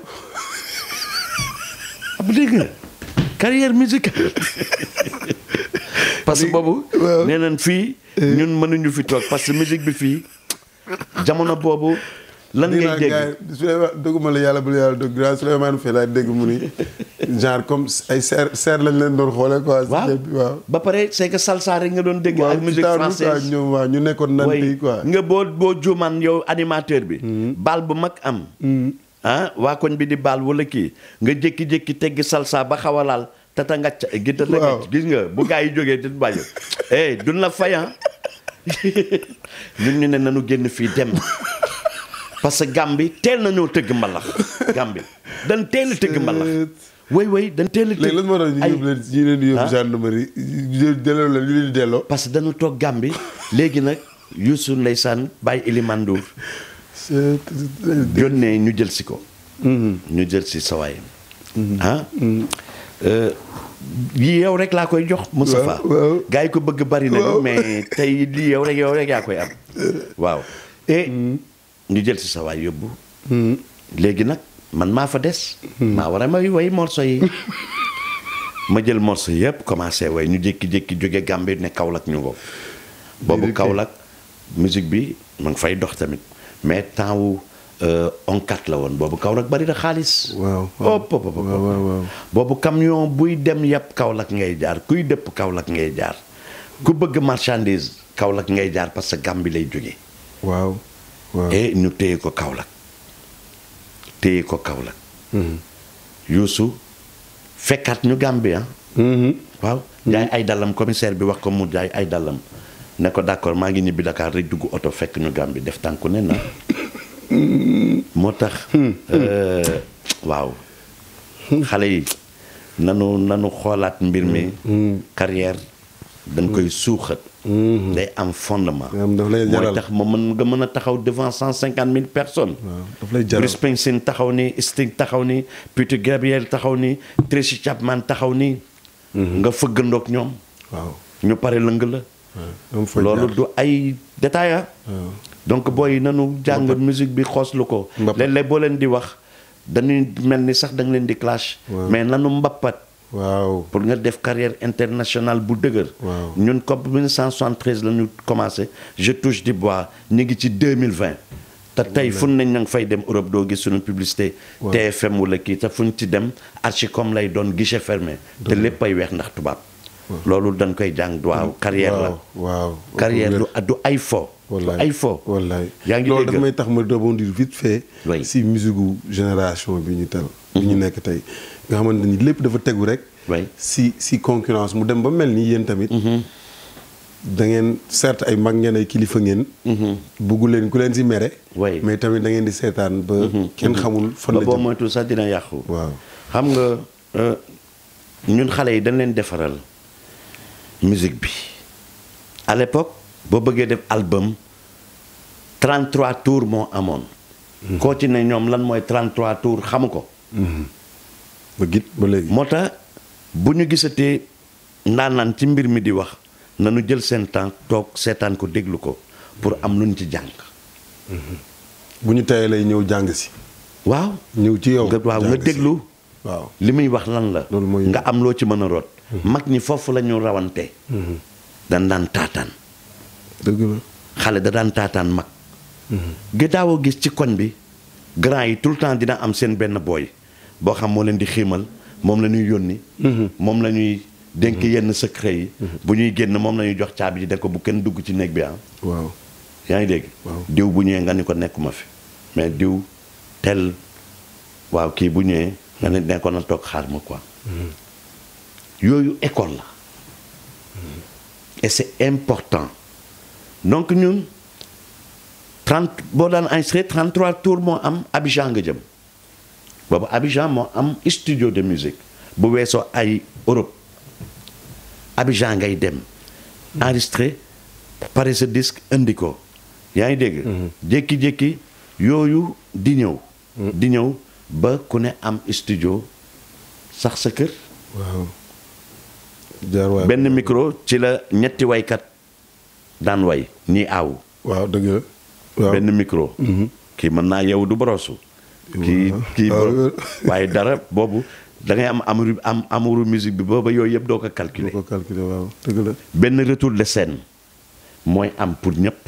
ab dégg nga carrière musicale parce que boobu waaw. nee nañ fii ñun mënuñu fi toog parce que musique bi fii jamono boobu lan dégg ngay naa dégg gars yi Souleymane dëgguma la yàlla bul yàlla dëgg grand Souleymane Faye laa dégg mu ni genre comme ay seer seer lañ leen doon xoolee quoi si waaw ceeb bi waaw ba pare c'est que salsa rek nga doon dégg waaw ak ci musique taanu quoi française ñoom waaw ñu nekkoon nan way tey quoi nga boo boo juumaan yow animateur bi baal bu mag am ah waa koñ bi di baal wala kii nga jékki-jékki teggi salsa ba xaw a laal tata ngacc gi tata Waaw. ngacc gis nga bu gaa yi jógee di bàyyi eh duñ la fayan ñun ñu ne nanu génn fii dem parce que Gambie teel nañoo tëgg mbalax Gambie dañ teel a tëgg mbalax way way dañ teel a tëgg léegi lan moo tax ñu ay- yóbbu leen ñu leen di yóbbu Ah. gendarmerie ñu delloo leen ñu leen di delloo parce que dañu toog Gambie léegi nag Youssou ndeysaan bàyyi Elimane Ndour yónnee ñu jël si ko ñu jël si sawaay ah euh, yii yow rek laa koy jox Moustapha Waaw, waaw. gars yi ko bëgg bari nañu Waaw. mais tey lii yow rek yow rek yaa koy am waaw et ñu jël si sawaay yóbbu léegi nag man maa fa des maa war a may way morceau yi ma jël morceau yëpp commencé way ñu jékki-jékki jóge Gambie ne Kaolack ñu ngo boobu Déedéet. Kaolack musique bi ma ngi fay dox tamit mais temps wu onkat la woon boobu Kaolack bari na xaalis waaw waaw Hop, hop, hop, hop. waaw waaw waaw boobu camion buy dem yàpp Kaolack ngay jaar kuy dëpp Kaolack ngay jaar ku bëgg marchandise Kaolack ngay jaar parce que Gambie lay jóge waaw waaw et ñu téye ko Kaolack téye ko Kaolack Youssou fekkaat ñu Gambie ah waaw jaay ay dallam commissaire bi wax ko mu jaay ay dallam ne ko d'accord maa ngi ñibbi Dakar rek dugg oto fekk ñu Gambie def tànku ne na moo tax euh, waaw xale yi nanu nanu xoolaat mbir mi carrière dañ koy suuxat day am fondement am daf lay mooy jaral tax ma mën nga mën a taxaw devant cent cinquante mille personnes waaw daf lay jaral Bruce Springsteen taxaw ni Sting taxaw ni Peter Gabriel taxaw ni Tracy Chapman taxaw ni nga fëggandoog ñoom waaw ñu pare lëng la am fa loolu jaar. du ay détail ah waaw donc booy nanu jàng musique bi xooslu ko Mbappat. léeg-léeg boo leen di wax dañuy mel ni sax da nga leen di clash Waaw. mais nanu mbappat waaw pour nga def carrière internationale bu dëgër Waaw. ñun comme 1973 la ñu commencé je touche du bois ñu ngi ci 2020 te tey fu nañ na nga fay dem Europe doo gis suñu publicité Waaw. TFM wala kii te fu ñu ci dem Archicom lay doon guichet fermé te lépp ay weex ndax tubaab loolu dañ koy jàng waaw carrière la waaw waaw carrière du du ay fo du wallaay ay fo wallaay yaa ngi loolu dégg daf may tax ma rebondir vite fait Oui. si musique gu génération bi ñu tel bi ñu nekk tey nga xamante ni lépp dafa tegu rek Oui. si si concurrence mu dem ba mel ni yéen tamit da ngeen certes ay mag ngeen ay kilifa ngeen. buggu leen ku leen si mere. Oui. mais tamit da ngeen di seetaan ba. kenn xamul fan ba la boo jëm. moytu sax dina yàqu. waaw xam nga euh, ñun xale yi dañ leen defaral musique bi à l'époque boo bëggee def album 33 tours moo amoon. koo ci ne ñoom lan mooy 33 tours xamu ko. ba git ba léegi. moo tax bu ñu gisatee ndaanaan ci mbir mi di wax nañu jël seen temps toog seetaan ko déglu ko pour am lu ñu ci jàng. bu ñu tayee lay ñëw jàng si. waaw. ñëw ci yow nga waaw nga jàng si. déglu. waaw li muy wax lan la. Loolu mooy- nga am loo ci mën a root. mag ñi foofu la ñu rawante. dañ daan taataan. dëgg la. xale da daan taataan mag. gi daawoo gis ci koñ bi grand yi tout le temps dina am seen benn booy boo xam moo leen di xiimal moom la ñuy yónni. moom la ñuy dénk yenn secret yi. bu ñuy génn moom la ñuy jox caabi ji de ko bu kenn dugg ci néeg bi ah. waaw yaa ngi dégg. Waaw. diw bu ñëwee nga ni ko nekkuma fi mais diw tel waaw kii bu ñëwee nga ne nekkoon na toog xaar ma quoi. yooyu école la. et c'est important donc ñun 30 boo daan enregistré 33 tours moo am Abidjan nga jëm boobu Abidjan moo am studio de musique bu weesoo ay Europe Abidjan ngay dem enregistré pare sa disque indi ko yaa ngi dégg jékki-jékki yooyu di ñëw di ñëw ba ku ne am studio sax sa kër waaw. jaar waay. benn micro ci la ñetti waykat daan way ñii aaw waaw dëgg la. waaw benn micro kii mën naa yow du borosu kii Waaw. kii Waaw. bo- waaye dara boobu da ngay am amuru am amuru musique bi booba yooyu yëpp doo ko boo calculer ko calculé waaw dëgg la. benn retour de scène mooy am pour ñëpp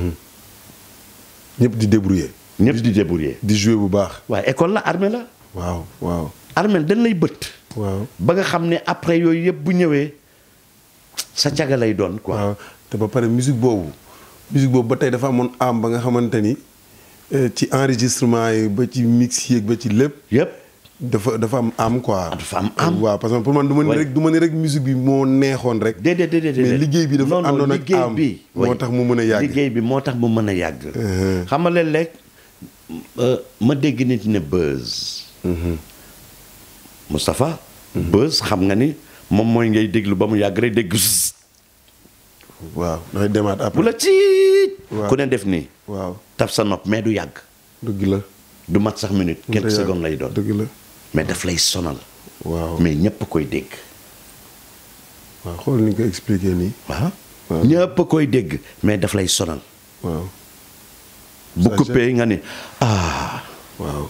ñëpp di débrouiller. ñëpp di débrouiller di jouer bu baax. waaye école la armée la waaw waaw. armée dañ lay bëtt waaw. ba nga xam ne après yooyu yëpp bu ñëwee sa caga lay doon quoi waaw te ba pare musique boobu musique boobu ba tey dafa amoon am ba nga xamante ni eh, ci enregistrement yi ba ci mix yeeg ba ci lépp yëpp dafa dafa am am quoi. dafa am am. waaw parce que pour man du ma ni Ouais. rek du ma ni rek musique bi moo neexoon rek. déedéet déedéet déedéet mais liggéey bi dafa Non, non, àndoon ak liggéey am bi moo oui. tax mu mën a yàgg. liggéey bi moo tax mu mën a yàgg Uh-huh. xam nga léeg-léeg euh, ma dégg nit ne buzz Moustapha buzz xam nga ni moom mooy ngay déglu ba mu yàgg rek dégg zzz. waaw dafay demaat bu après. la ciit Waaw. ku ne def nii waaw taf sa nopp mais du yàgg dëgg la. du mat sax minute quelques Dëgg la. secondes lay doon dëgg la. mais daf lay sonal waaw mais ñëpp koy dégg waaw xool ni nga ko expliqué nii. waaw Waaw. ñëpp koy dégg mais daf lay sonal waaw bu Ça, coupé nga ni ah waaw.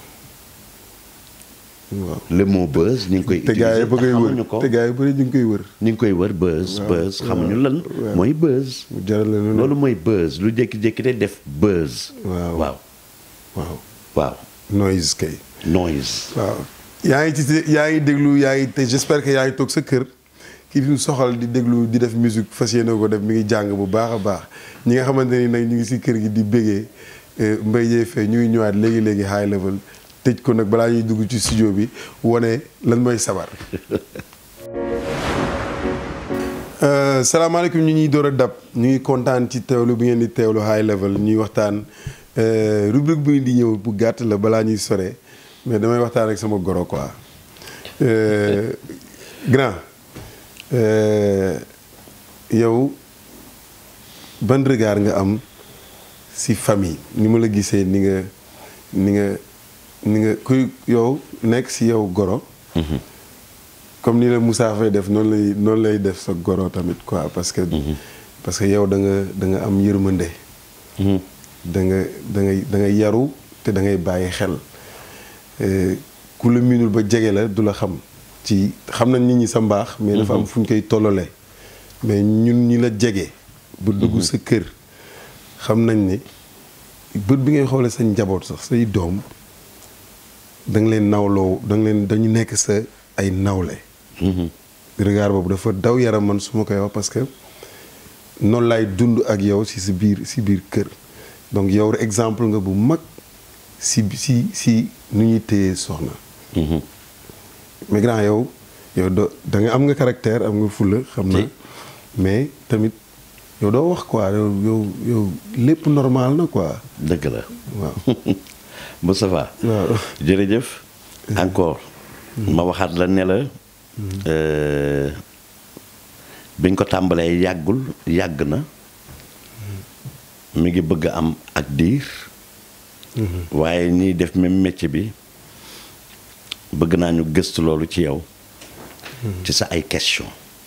waaw. le mot buzz ñu ngi koy te gars yi utiliser ba koy xamuñu wër ko te gars yi bëri ñu ngi koy wër. ñu ngi koy wër buzz Waaw, buzz xamuñu lan waaw. mooy buzz mu jaral la lu loolu mooy buzz lu jékki-jékki te def buzz Waaw. waaw waaw waaw noise kay. noise waaw yaa ngi ci yaa ngi déglu yaa ngi te j'espère que yaa ngi toog sa kër kii fi mu soxal di déglu di def musique fas yéene ko def mi ngi jàng bu baax a baax ñi nga xamante ni nag ñu ngi si kër gi di bégee Mbaye Dieye Faye ñu ngi ñëwaat léegi léegi high level tëj ko nag balaa ñuy dugg ci studio bi wane lan mooy sabar. Euh, salaamaaleykum ñu ñuy door a dab ñu ngi kontaan ci teewlu bi ngeen di teewlu high level ñuy waxtaan euh, rubrique bi di ñëw bu gàtt la balaa ñuy sore mais damay waxtaan ak sama goro quoi Euh, grand euh, yow ban regard nga am si famille ni ma la gisee ni nga ni nga ni nga kuy yow nekk si yow goro comme ni la Moussa Faye def noonu lay noonu lay def sa goro tamit quoi parce que parce que yow da nga da nga am yërmande da nga da ngay da nga yaru te da ngay bàyyi xel Eh, ku la miinul ba jege la du la xam ci xam nañ nit ñi sa mbaax mais dafa am fu ñu koy tollale mais ñun ñi la jege bu dugg sa kër xam nañ ne bët bi ngay xoolee sa njaboot sax say doom da nga leen nawloo da nga leen dañu nekk sa ay nawle regard boobu dafa daw yaram man su ma koy wax parce que noonu laay dund ak yow si si biir si biir kër donc yow exemple nga bu mag si si si nu ñuy téye soxna mais grand yow yow do da nga am nga caractère am nga fulla xam na Si. mais tamit yow doo wax quoi yow yow yow lépp normal na quoi dëgg la waaw Moustapha waaw jërëjëf encore ma waxaat la ne la euh, biñ ko tàmbalee yàggul yàgg na mi ngi bëgg a am ak diir waaye ñiy def même métier bi bëgg naa ñu gëstu loolu ci yow ci sa ay question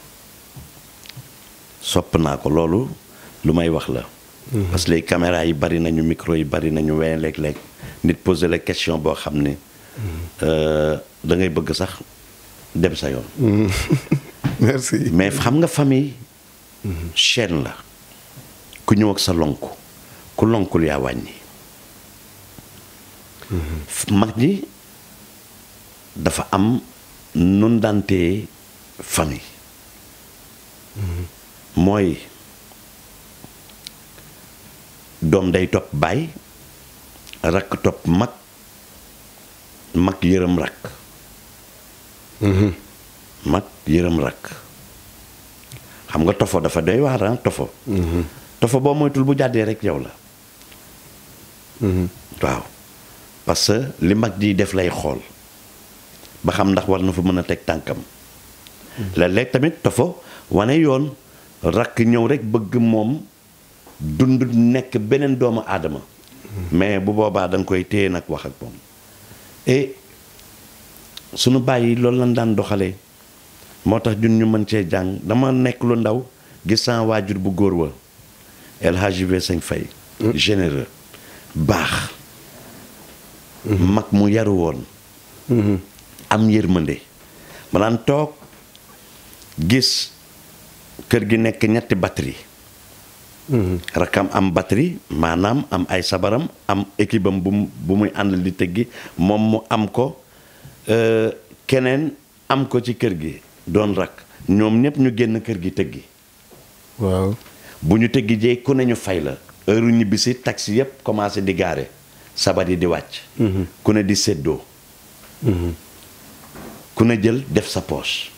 sopp naa ko loolu lu may wax la parce que les caméras yi bari nañu micro yi bari nañu waaye léeg-léeg nit poser la question boo xam ne euh, da ngay bëgg sax dem sa yoon merci mais xam nga famille chaîne la ku ñëw ak sa lonku ku lonkul yaa wàññi mag ñi dafa am nun daan téye famille mooy doom day topp baay rakk topp mag mag yërëm rakk mag yërëm rakk xam nga tofo dafa doy waar ah tofo tofo boo moytul bu jàddee rek yow la waaw parce que li mag ji def lay xool ba xam ndax war na fa mën a teg tànkam léeg-léeg tamit tofo wane yoon rakk ñëw rek bëgg moom dund nekk beneen doomu aadama mais bu boobaa da nga koy téye nag wax ak moom et sunu bàyyi loolu lañ daan doxalee moo tax ñun ñu mën cee jàng dama nekk lu ndaw gis sama waajur bu góor wa El Hadji Sëñ Fay généreux baax mag mu yaru woon am yërmande ma daan toog gis kër gi nekk ñetti batterie rakam am batterie maanaam am ay sabaram am équipe am bu mu bu muy àndal di tëggi moom mu am ko euh, keneen am ko ci kër gi doon rak ñoom ñëpp ñu génn kër gi tëggi waaw bu ñu tëggi jee ku ne ñu fay la heure ñibbisi taxi yëpp commencé di gaare sabar yi di wàcc ku ne di séddoo ku ne jël def sa poche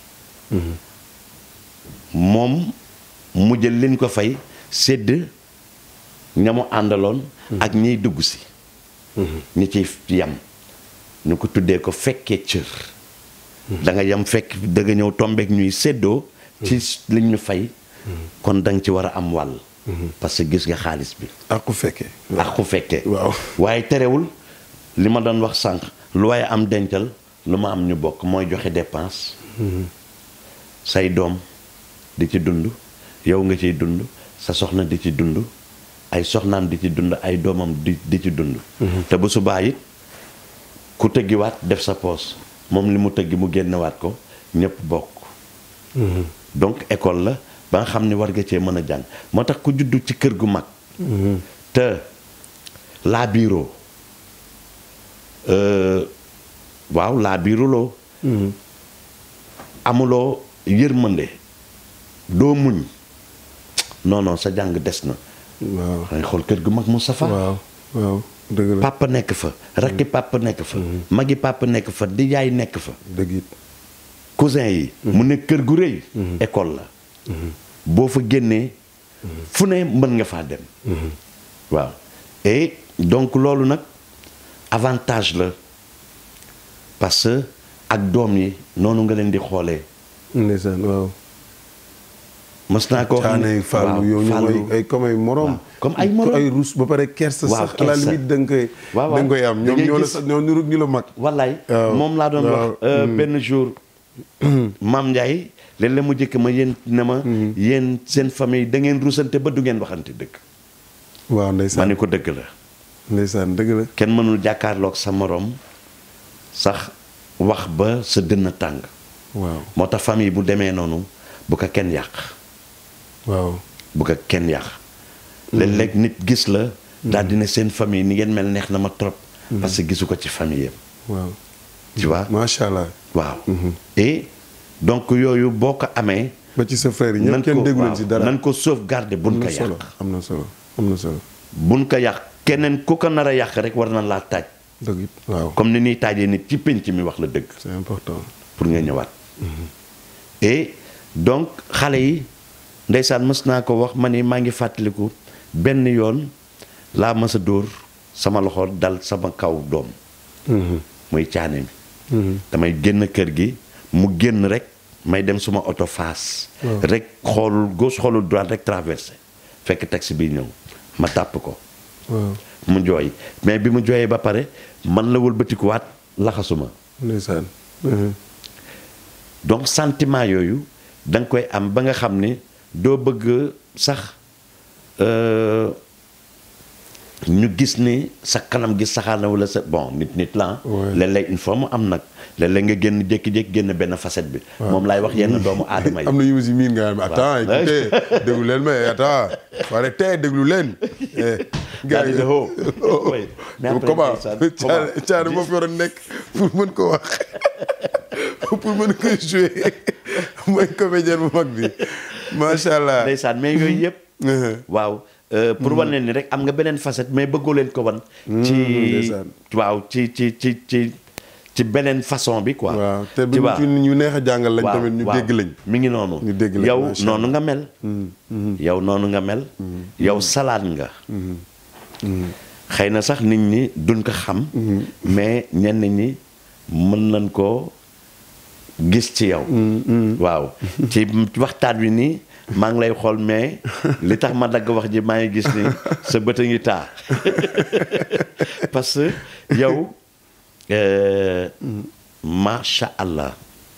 moom mu jël liñ ko fay sédd ñamu àndaloon ak ñiy dugg si ñi ciy yam ñu ko tuddee ko fekkee cër da nga yam fekk da nga ñëw tombeek ñuy séddoo ci liñ ñu fay kon da nga ci war a am wàll parce que gis nga xaalis bi ak ku fekkee ak ku fekkee waaw waaye terewul li ma doon wax sànq lu waaye am dencal lu ma am ñu bokk mooy joxe dépense say doom di ci dund yow nga ciy dund sa soxna di ci dund ay soxnaam di ci dund ay doomam di di ci dund te bu subaa it ku tëggiwaat def sa poos moom li mu tëggi mu génnewaat ko ñëpp bokk donc école la ba nga xam ne war nga cee mën a jàng moo tax ku juddu ci kër gu mag te laa biiroo waaw laa biiruloo amuloo yërmande doo muñ non non sa jàng des na waaw dangay xool kër gu mag Moustapha waaw waaw dëgg la papa nekk fa rakki papa nekk fa magi papa nekk fa di yaay nekk fa dëgg it cousin yi mu nekk kër gu rëy école la boo fa génnee fu ne mën nga faa dem waaw et donc loolu nag avantage la parce que ak doom yi noonu nga leen di xoolee ndeysaan waaw mës naa ko wax caane fàllu yow ñu ay ay comme ay morom waaw, comme ay morom. ay rus ba pare kersa Waaw, sax à la kersa. limite da nga koy Waaw, waaw. da nga koy am Da ñoom ngay ñoo la gis- sax ñoo nirug ñu la mag wallaay waaw. moom laa doon waaw. wax euh, benn jour maam Ndiaye léeg-léeg mu jëkk ma yéen ne ma yéen seen famille da ngeen rusante ba du ngeen waxante dëgg waaw ma ndeysaan ne ko dëgg la ndeysaan dëgg la kenn mënul jàkkaarloog sa morom sax wax ba sa dënn tàng waaw moo tax famille bu demee noonu bu ko kenn yàq waaw bu ko kenn yàq léeg-léeg nit gis la daal di ne seen famille ni ngeen mel neex na ma trop parce que gisu ko ci famille yam waaw tu vois macha allah waaw et donc yooyu boo ko amee ba ci sa frère yi nan ñëpp kenn ko déggu leen waaw si dara nan ko sauvegarder buñ am ko na solo yàq am na solo am na solo buñ ko yàq keneen ku ko nar a yàq rek war na laa taaj dëgg it waaw comme ni ñuy taajee nit ci pénc mi wax la dëgg c'est important pour nga ñëwaat et donc xale yi ndeysaan mës naa ko wax ma ni maa ngi fàttaliku benn yoon laa mës a dóor sama loxo dal sama kaw doom muy caane mi damay génn kër gi mu génn rek may dem suma oto faas rek xoolul gauche xoolul droite rek traversé fekk taxi bi ñëw ma tàpp ko waaw mu jooy mais bi mu jooyee ba pare man la wëlbatikuwaat laxasuma ndeysaan donc sentiment yooyu da nga koy am ba nga xam ni doo bëgg sax euh, ñu gis ni sa kanam gi saxaana wala sa bon nit nit la ah. Ouais. léeg-léeg il faut mu am nag léeg-léeg nga génn jékki-jékki génn benn facette bi. moom laay wax yenn doomu aadama yi. am na yu mu si miin nga xam attends écoutez déglu leen mais attends wala tey déglu leen. Daal di ne oh. Oui. Mais après, comment ndeysaan, Thiané comment? Thiané moo fi waroon nekk pour mën ko wax pour mën ko jouer mooy comédien bu mag bi macha allah. ndeysaan mais yooyu yëpp. waaw euh, pour wan leen ni rek am nga beneen facette mais bëggoo leen ko wan. ci ndeysaan. waaw ci ci ci ci ci beneen façon bi quoi. waaw te tu bu vois. ñu neex a jàngal lañ waaw, tamit ñu waaw. dégg lañ. mi ngi noonu. ñu dégg lañ, yow macha noonu nga mel. yow noonu nga mel. yow salaat nga. xëy na sax nit ñi duñ ko xam. mais ñenn ñi mën nañ koo gis ci yow. waaw ci waxtaan wi nii maa ngi lay xool mais li tax ma dagg wax ji maa ngi gis ni sa bët a ngi taa parce que yow euh, macha allah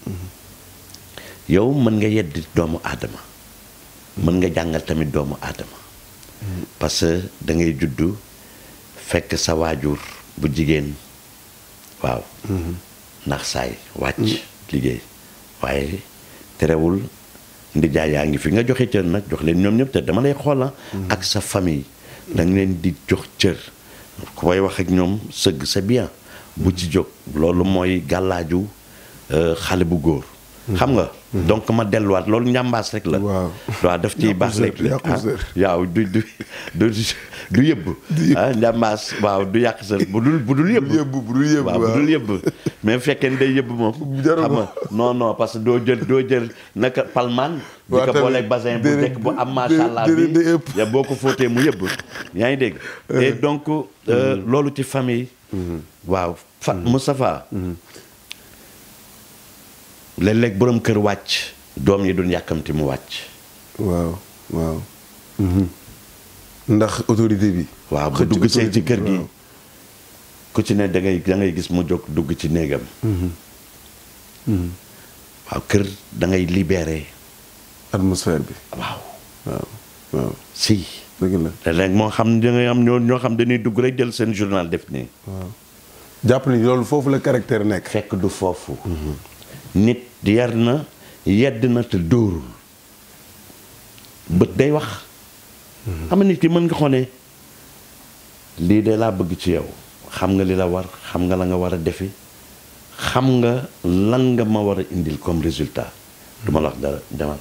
yow mën nga yeddi doomu aadama mën nga jàngal tamit doomu aadama parce que da ngay juddu fekk sa waajur bu jigéen waaw ndax saay wàcc liggéey waaye terewul ndijaay yaa ngi fi nga joxe cër nag jox leen ñoom ñëpp te dama lay xoola ak sa famille da nga leen di jox cër ku koy wax ak ñoom sëgg c'est bien bu ci jóg loolu mooy gàllaaju euh, xale bu góor xam nga donc ma delluwaat loolu njàmbaas rek la Waaw. waaw daf ciy Yàqu baax sër, rek yàqu sër. waaw du du du du yëbb ah njàmbaas waaw du yàq sër bu dul bu dul yëbb yëbb bu dul yëbb waaw bu dul yëbb mais bu fekkee ne day yëbb moom Jarul xam nga non non parce que doo jël doo jël naka palmaan di Waaw, ko tamit booleeg basin bu déedéet, nekk bu am macha allah déedéet, bi day ëpp. ya boo ko fóotee mu yëbb yaa ngi dégg et donc euh, loolu ci famille waaw fa Moustapha léeg-léeg borom kër wàcc doom yi duñ yàkkamti mu wàcc waaw waaw. ndax autorité bi. waaw bu xëcc dugg see autorité ci kër bi, gi waaw. ku ci ne da ngay da ngay gis mu jóg dugg ci néegam waaw kër da ngay libéré atmosphère bi waaw waaw waaw si dëgg la te léegi moo xam da ngay am ñoo ñoo xam dañuy dugg rek jël seen journal def nii waaw. jàpp ni loolu foofu la caractère nekk. fekk du foofu nit yar na yedd na te dóorul bët day wax xam nga nit ki mën nga xone lii de laa bëgg ci yow xam nga li la war xam nga la nga war a defi xam nga lan nga ma war a indil comme résultat du ma la wax dara demal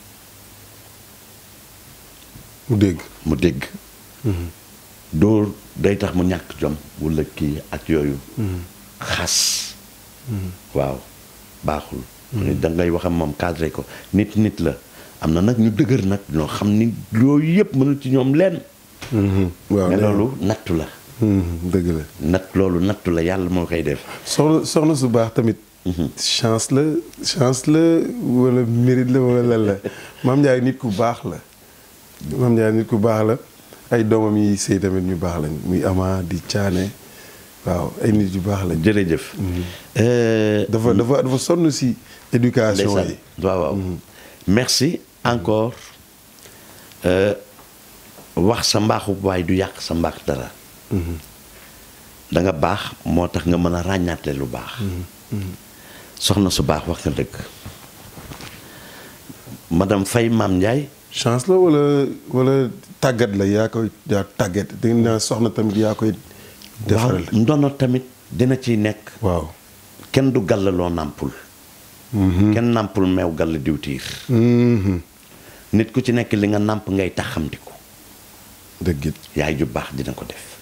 mu dégg. mu dégg dóor day tax mu ñàkk jom wala kii ak yooyu xas waaw baaxul da ngay wax ak moom cadré ko nit nit la am na nag ñu dëgër nag ñoo xam ni yooyu yëpp mënul ci ñoom leen waaw mais nee loolu nattu la dëgg la. natt loolu nattu la yàlla moo koy def soxna soxna su baax tamit. chance la chance la wala mérite la wala lan la maam Ndiaye nit ku baax la. maam Ndiaye nit ku baax la ay doomam yi sëy tamit ñu baax lañ muy Ama di Thiané waaw ay nit yu baax lañ. jërëjëf Euh, dafa dafa dafa sonn si éducation ndeysaan yi. waaw waaw merci encore euh, wax sa mbaaxu waaye du yàq sa mbaax dara da nga baax moo tax nga mën a ràññaatle lu baax soxna su baax wax nga dëgg madame Faye Maam Ndiaye chance la wala wala tàggat la yaa koy yaa tàggat da ngeen naa soxna tamit yaa koy. waaw defaral ndono tamit dina ciy nekk waaw. kenn du gàllaloo nàmpul kenn nàmpul meew gàll diwtiir Mhm. nit ku ci nekk li nga nàmp ngay taxamdiku dëgg it. yaay ju baax dina ko def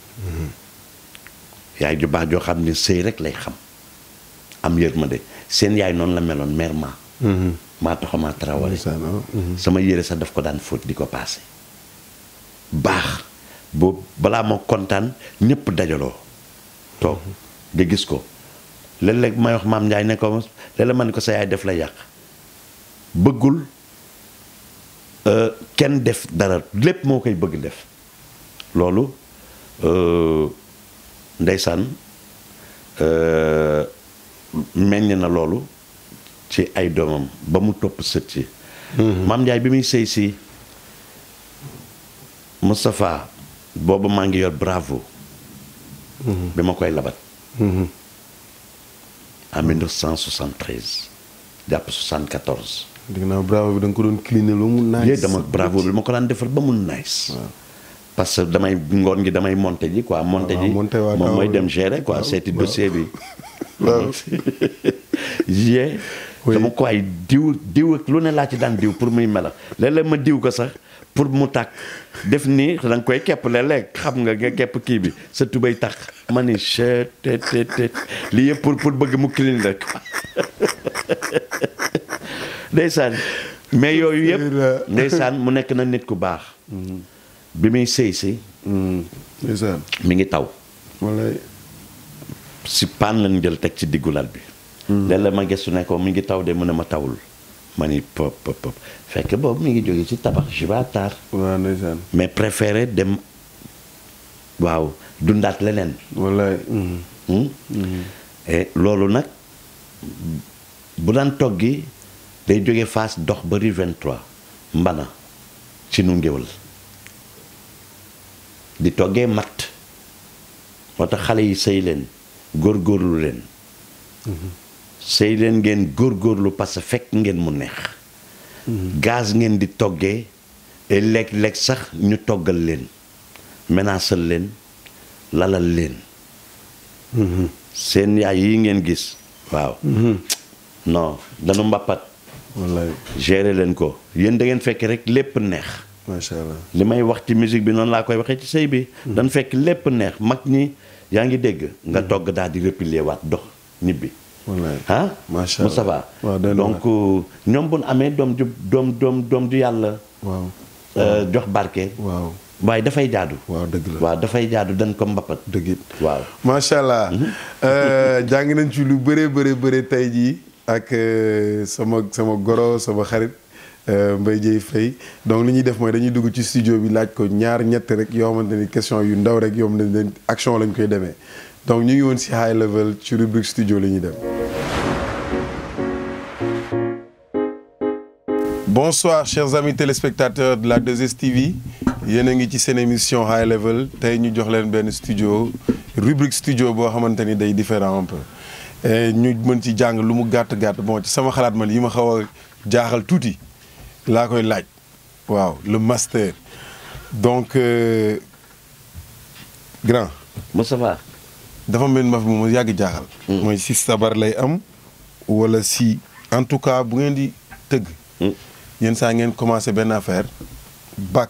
yaay ju baax joo xam ne sëy rek lay xam am yërmande seen yaay noonu la meloon mère ma maa taxamaa Traoré ndeysaan waaw. sama yére sax daf ko daan fóot di ko paase baax boo balaa moo kontaan ñëpp dajaloo toog di gis ko léeg-léeg may wax maam Ndiaye ne ko léeg-léeg ma ne ko sa yaay def la yàq bëggul euh, kenn def dara lépp moo koy bëgg def loolu euh, ndeysaan euh, meññ na loolu ci ay doomam ba mu topp sët ci maam Ndiaye bi muy sëy si Moustapha boobu maa ngi yor bravo bi ma koy labat en 1973 jàpp 74 dégg naa bravo bi da nga ko doon cliner lu mu naaj. yéen dama bravo bi ma ko daan defar ba mu nice parce que damay ngoon gi damay monter ji quoi monter ji waaw, monter waa moom mooy kaw- dem gérer quoi waaw, seeti waaw. dossier bi waaw. yee Oui. dama ko ay diw diw ak lu ne laa ci daan diw pour muy melax léeg-léeg ma diw ko sax pour mu tàkk def nii da nga koy kepp léeg-léeg xam nga nga kepp kii bi sa tubay tax ma ni chet tet tet tet lii yëpp pour pour bëgg mu clean rek ndeysaan mais yooyu yëpp ndeysaan mu nekk na nit ku baax bi muy sëy si ndeysaan mi ngi taw wallaay. si paan lañ jël teg ci diggu lal bi léeg-léeg ma gëstu ne ko mi ngi taw de mu ne ma tawul ma ni pop pop pop fekk boobu mi ngi jóge ci tabax je vais tard waaw ndeysaan. mais préféré dem waaw dundaat leneen wallaay. Hmm? et loolu nag bu daan toggi day jóge Fass dox ba rue 23 mbana ci nu ngéwal di toggee matt moo tax xale yi sëy leen góorgóorlu leen sëy leen ngeen góorgóorlu parce que fekk ngeen mu neex gaz ngeen di toggee et léeg-léeg sax ñu toggal leen menaasal leen lalal leen seen yaay yi ngeen gis waaw non dañu mbappat wallaay gérer leen ko yéen da ngeen fekk rek lépp neex macha allah. li may wax ci musique bi noonu laa koy waxee ci sëy bi dañ fekk lépp neex mag ñi yaa ngi dégg nga togg daal di replier waat dox ñibbi wallaay. ah Macha Allah. Moustapha waaw doy na donc ñoom bu nu amee doom ju doom doom doom ju yàlla waaw. euh, jox barke waaw. waaye dafay jaadu waaw dëgg la. waaw dafay jaadu dañ ko mbappat dëgg it. waaw macha allah Euh, jàng nañ ci lu bëree bëri bëri tey jii ak euh, sama sama goro sama xarit euh, Mbaye Dieye Faye donc li ñuy def mooy dañuy dugg ci studio bi laaj ko ñaar ñett rek yoo xamante ni question yu ndaw rek yoo xamante ni action lañ koy demee donc ñu ngi woon si high level ci rubrique studio la ñuy dem. Bonsoir chers amis téléspectateurs de la 2STV yéen a ngi ci seen émission high level tey ñu jox leen benn studio rubrique studio boo xamante ni day différent un peu et ñu mën ci jàng lu mu gàtt gàtt bon ci sama xalaat man yi ma xaw a jaaxal tuuti laa koy laaj waaw le master donc euh, grand Moustapha dafa mel ma fi mu yàgg jaaxal. mooy si sabar lay am wala si en tout cas bu ngeen di tëgg. yenn saa ngeen commencé benn affaire bàkk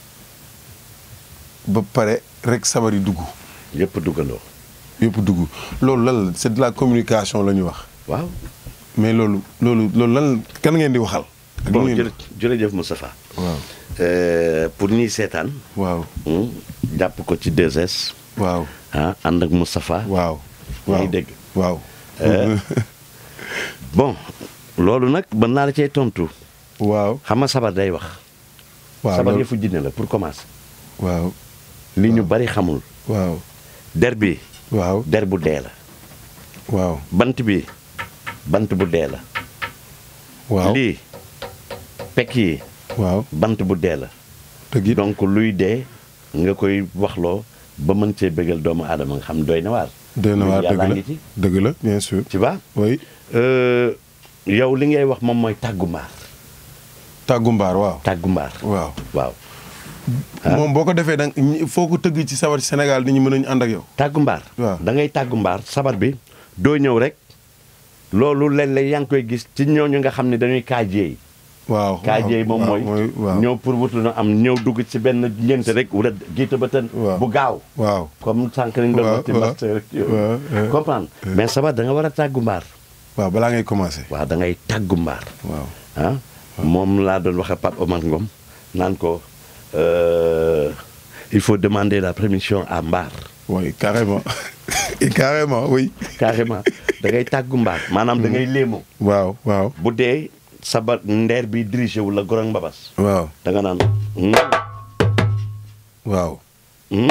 ba pare rek sabar yi dugg yëpp duggandoo yëpp dugg loolu lan la c'est de la communication la ñu wax waaw mais loolu loolu loolu lan kan ngeen di waxal. ak lu bon ngeen di- jërë jërëjëf Moustapha waaw Euh, pour ñiy seetaan waaw hmm, jàpp ko ci 2S waaw ah ànd ak Moustapha waaw. yaa waaw ngi dégg waaw. Euh, bon loolu nag mën naa la cee tontu waaw xam nga sabar day wax waaw sabar loolu- yëfu jinne la pour commencer waaw li ñu bari xamul waaw der bi waaw der bu dee la waaw bant bi bant bu dee la waaw lii pekk yi waaw bant bu dee la dëgg it donc luy dee nga koy waxloo ba mën cee bëggal doomu aadama nga xam doy na waar doy na waar dëgg yàllaa la ngi ci dëgg la bien sûr tu vois oui Euh, yow li ngay wax moom mooy tàggu mbaar tàggu mbaar waaw tàggu mbaar waaw waaw Ah. moom boo ko defee da nga foo ko tëgg ci sabar ci Sénégal nit ñi mën nañu ànd ak yow tàggu mbaar waaw. da ngay tàggu mbaar sabar bi doo ñëw rek loolu léeg-léeg yaa ngi koy gis ci ñooñu nga xam ne dañuy kaajeey waaw kaajeey moom waaw, mooy waaw ñëw pour wutu na am ñëw dugg ci benn ngénte rek wala giita ba tën Waaw. bu gaaw waaw comme sànq nañ doon Waaw, wax ci waaw, master rek yooyu waaw, waaw. comprendre mais sabar da nga war a tàggu mbaar waaw balaa ngay commencer. waaw da ngay tàggu mbaar waaw. ah moom laa doon wax ak Pape Omar Ngom naan ko euh, il faut demander la permission à mbaar oui carrément et carrément oui. carrément da ngay tàggu mbaar maanaam da ngay léemo waaw waaw. bu dee sabar ndeer bi dirigé wu la gorong mbabas waaw da nga naan hmm, waaw. hmm.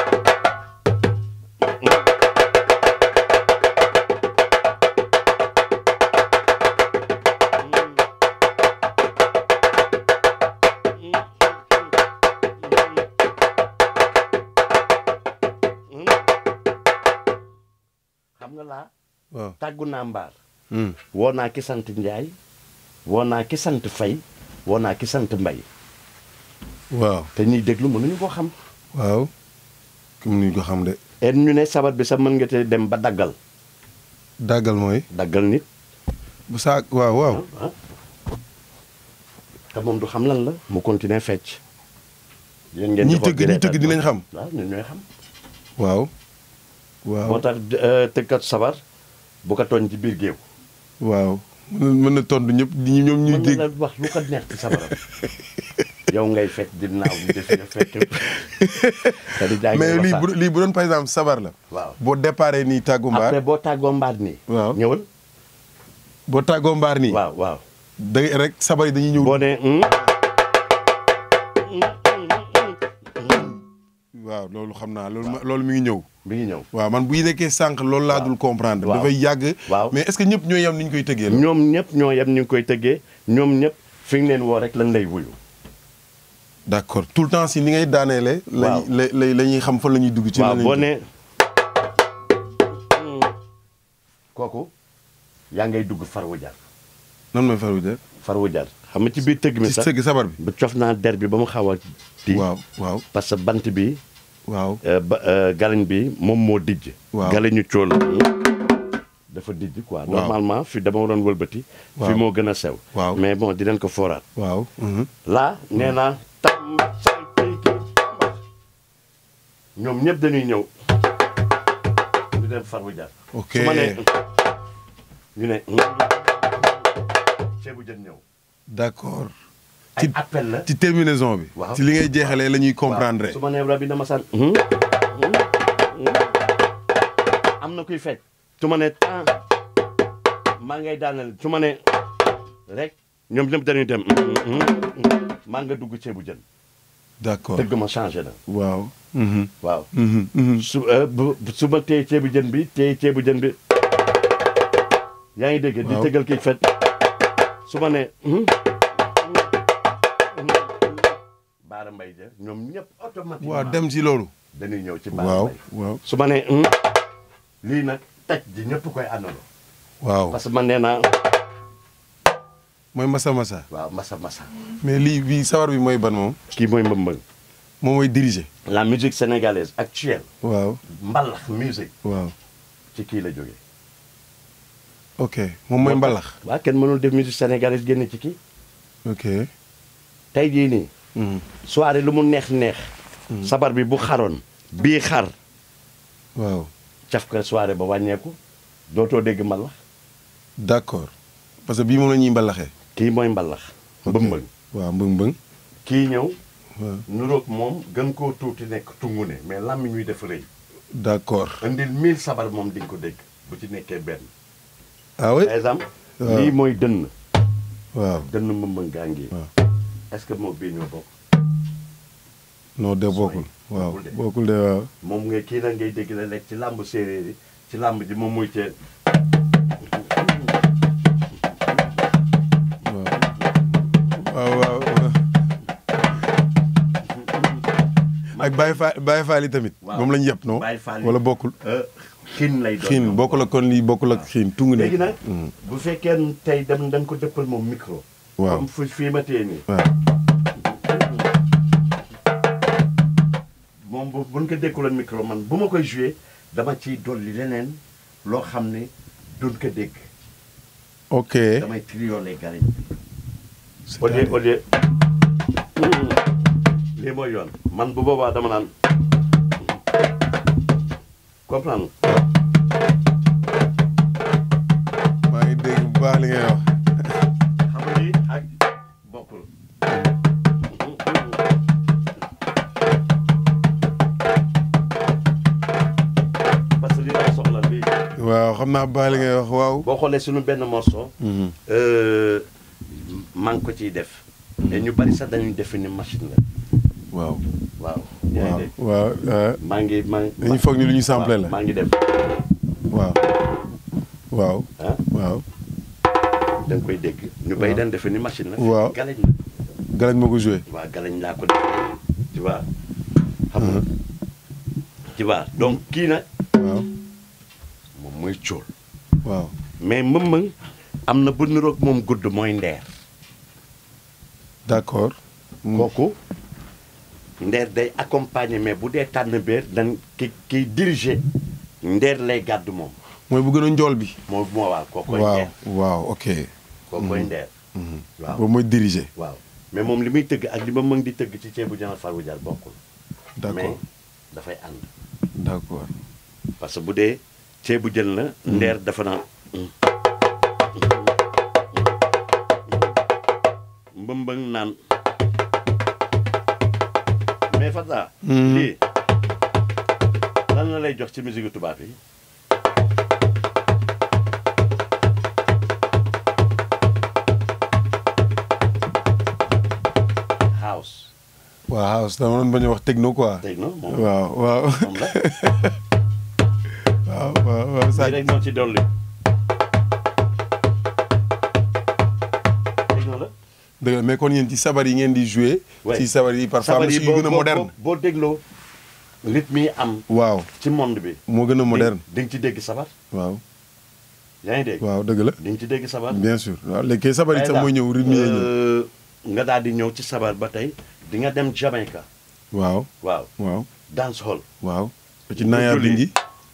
xam nga laa waaw. tàggu naa mbaar Hmm. woo naa ki sant Njaay woo naa ki sant Fay woo naa ki sant Mbay waaw. te ñuy déglu mënuñu ko xam waaw. comme ni ñu ko xam de. et ñu ne sabar bi sax mën nga te dem ba daggal dàggal mooy. daggal nit bu saa waaw waaw. ah te moom du xam lan la mu continuer fecc yéen ngeen ñi di xool tëgg di ñi reetaan. tëgg dinañ xam. waaw ñun ñooy xam waaw. moo waaw tax euh, tëggkat sabar bu ko tooñ ci biir géew waaw. mën na mën na tontu ñëpp di ñoom ñuy mën dégg. na la wax lu ko neex ci sabaram yow ngay fekk di naaw di def ya fekk te di jaay mais ngay lii waxtaan. bu lii bu doon par exemple sabar la. waaw boo déparé nii tàggu après mbaar. boo tàggoo mbaat nii waaw. ñëwal boo tàggoo mbaar nii. waaw waaw da ngay rek sabar yi dañuy ñëw. boo nee hum, waaw loolu xam naa loolu ma loolu mi ngi ñëw. mi ngi ñëw waaw man bu nekkee sànq loolu laa dul comprendre. waaw. dafay yàgg. Waaw. mais est-ce que ñëpp ñooy yam ni ñu koy tëggee la. ñoom ñëpp ñoo yem ni ngi koy tëggee ñoom ñëpp fi nga leen woo rek lan lay wuyu d'accord tout le temps si ni ngay daaneele. Waaw. la la la ñuy xam fan la ñuy dugg. ci waaw lan la boo ñuy nee kooku yaa ngay dugg farwu jar nan mooy faru de. farwu jar xam nga ci biir tëgg mi ci sax tëgg sabar bi. bu cof naa der bi ba mu xaw a di waaw waaw parce que bant bi waaw. euh, ba euh, galañ bi moom moo dijj Waaw. galañu cool dafa dijj quoi Waaw. normalement fi dama waroon wëlbati fi Waaw. moo gën a sew Waaw. mais bon dinañ ko fooraat waaw. mhm. là nee naa tam say kii kii mbax ñoom ñëpp dañuy ñëw ñu dem farwu jar Ok. su ma nee ñu ne ceebu jën ñëw d'accord. ay ci appel la ci terminaison bi. Waaw. ci li ngay jeexalee la ñuy comprendre. waaw su ma nee rabi dama san am na kuy fecc su ma nee temps maa ngay daaneel su ma nee rek ñoom ñëpp dañuy dem maa nga dugg ceebu jën d'accord dëgg ma changé na waaw. mhm, waaw mhm, mhm. su euh, bu bu- su ma téye ceebu jën bi téye ceebu jën bi yaa ngi dégg. di Waaw. tëggal kii fet su ma nee. Baara Mbay ja ñoom ñëpp automatiquement. waaw dem ci loolu. dañuy ñëw ci Baara waaw Mbay. waaw su ma nee lii nag taj ji ñëpp koy àndandoo. waaw. parce que man nee naa mooy masa masa. waaw masa masa. mais lii bii sabar bi mooy ban moom. kii mooy mbëmbëng. moom mooy diriger. la musique sénégalaise actuelle. waaw mbalax musique waaw. ci kii la jógee. ok moom mooy mbalax. waaw kenn mënul def musique sénégalaise génn ci kii. ok. tey jii nii. mhm. soirée lu mu neex neex. sabar bi bu xaroon. bii xar waaw caf ka soirée ba wàññeeku dootoo dégg mbalax d'accord parce que bii moom la ñuy mbalaxee. kii mooy mbalax. ok mbëmbëng waaw mbëng mbëng. kii ñëw. waaw nuroog moom gën koo tuuti nekk tungu ne mais làmmiñ ñuy def rëy. d'accord. indil mille sabar moom di nga ko dégg bu ci nekkee benn. ah oui. par exemple. waaw. lii mooy dënn. waaw dënn mbëmbëng gaa ngi. waaw. est-ce que moo bii ñoo bokk. non de bokkul. waaw bokkul de. bokkul de waaw. moom ngay kii nag ngay dégg la lekk ci làmb séeréer yi ci làmb ji moom muy cee. waaw waaw waaw. ak Baye Fall Baye Fall yi tamit. waaw. moom la ñu yëpp non. Baye Fall yi. wala bokkul. xiin lay doon. xiin ñoom. bokkul ak kon lii bokkul ak xiin tungu ne. léegi nag. Mhm. bu fekkee ne tey dem dañ ko dëppal moom micro. waaw comme fu fii ma téye nii. waaw. moom bu buñ ko dékkuloon micro man bu ma koy joué dama ciy dolli leneen loo xam ne duñ ko dégg. ok. damay trioler gariñ bi. au lieu c'est-à-dire au lieu. lii mooy yoon man bu boobaa dama naan. comprendre maa ngi baax li ngay wax. xam nga lii ak bokkul. parce que li laa soxla lii. waaw xam naa baax li ngay wax waaw. boo xoolee suñu benn morceau. maa ngi ko ciy def. te ñu bari sax dañuy defe ni machine la. waaw. waaw. yaa ngi waaw dégg waaw. maa ngi maa ngi. dañuy foog ni lu ñu samplé la. maa ngi def waaw. waaw. ah waaw. da nga koy dégg. ñu bari dañ defe ni machine la. Waaw. galañ la. galañ moo ko joué. waaw galañ laa ko defee tu vois. xam nga tu vois donc kii nag waaw. moom mooy cóol. waaw. mais mëmmëng am na bu niroog moom gudd mooy ndeer. d'accord. kooku ndeer day accompagner mais bu dee tànn beer dañ ki kiy diriger ndeer lay gàddu moom mooy bu gën a njool bi. moo moo waaw kookoy waaw ndeer waaw ok. kookoy ndeer waaw boobu mooy diriger. waaw mais moom li muy tëgg ak li ma mën di tëgg ci ceebu jën farwu jar bokkul mais d'accord dafay ànd d'accord. parce que bu dee ceebu jën la ndeer dafa naan mbëmbëng naan mais Fata lii lan la lay jox ci musique tubaab yi house waaw house dama doon bañ a wax techno quoi. dégg nga moom waaw waaw. moom la waaw waaw waaw lii Sadio. rek moo ci dolli dégg nga la dëgg la mais kon yéen ci sabar yi ngeen di jouer. Ouais. ci sabar yi parfois sabar yi musique yu gën a boo- moderne. boo boo dégloo rythme yi am waaw ci monde bi moo gën a moderne. di nga ci dégg sabar waaw yaa ngi dégg waaw dëgg la. di nga ci dégg sabar bien sûr waaw léegi kay sabar yi sax mooy ñëw rythme yi ñëw. Euh, nga daal di ñëw ci sabar ba tey di nga dem Jamaica waaw waaw waaw dance hall waaw. ba ci Naya julli. Bingi.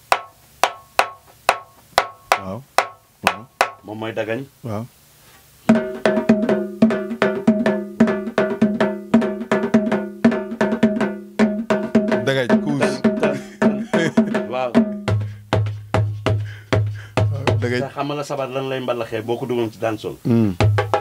waaw waaw moom mooy dagañ waaw. dagaj kuus waaw dagaj. te xam nga la sabar lan lay mbalaxee boo ko duggoon ci dance hall Hmm.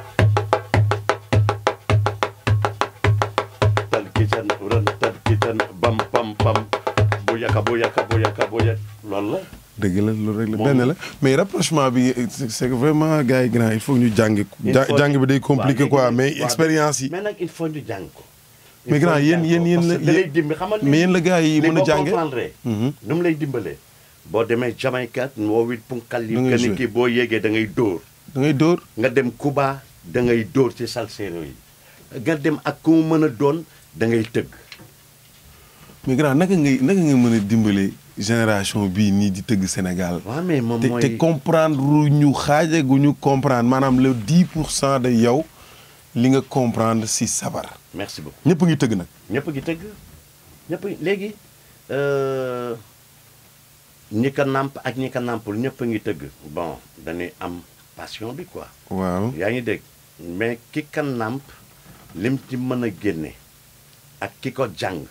tal kican ran tal kican bam pam pam bu yaka bu yaka bu yaka bu yak loolu la dëgg la loolu rek la Moom benn la. la mais rapprochement bi c'est c'est que vraiment gars yi grand il faut ñu jàng. Il ja- faut- jàng bi day compliqué waaw, quoi léegi- mais waaw, expérience yi. mais nag il faut ñu jàng ko Il mais faut grand ñu yéen jàng yéen ko, yéen parce la que da lay yéen dimbi xamal mais yéen la gars yi li mën a boo jànge. comprendre Mhm. nu mu lay dimbalee boo demee Jamaïque woo it punkal yi Da ngay que ni jouer. kii boo yéegee da ngay dóor da ngay dóor. nga dem Cuba da ngay dóor ci salsero yi nga dem ak ku mu mën a doon da ngay tëgg mais grand naka ngay naka nga mën a dimbale génération bii nii di tëgg Sénégal. waaw mais moom te mooy te comprendre ñu xaaje gu ñu comprendre maanaam le 10 pour cent de yow li nga comprendre si sabar. merci beaucoup ñëpp ngi tëgg nag. ñëpp a ngi tëgg ñëpp a- léegi euh, ñi ko nàmp ak ñi ko nàmpul ñëpp a ngi tëgg bon dañuy am passion bi quoi waaw. yaa ngi dégg mais ki ka nàmp lim ci mën a génne ak ki ko jàng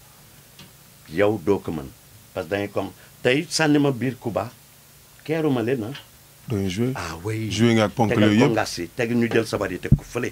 yow doo ko mën parce que da ngay comme tey sànni ma biir Cuba keeruma leen ah doon joué. ah oui joué nga ak ponk tegal yooyu ko yëpp. ngas yi teg ñu jël sabar yi teg ko fële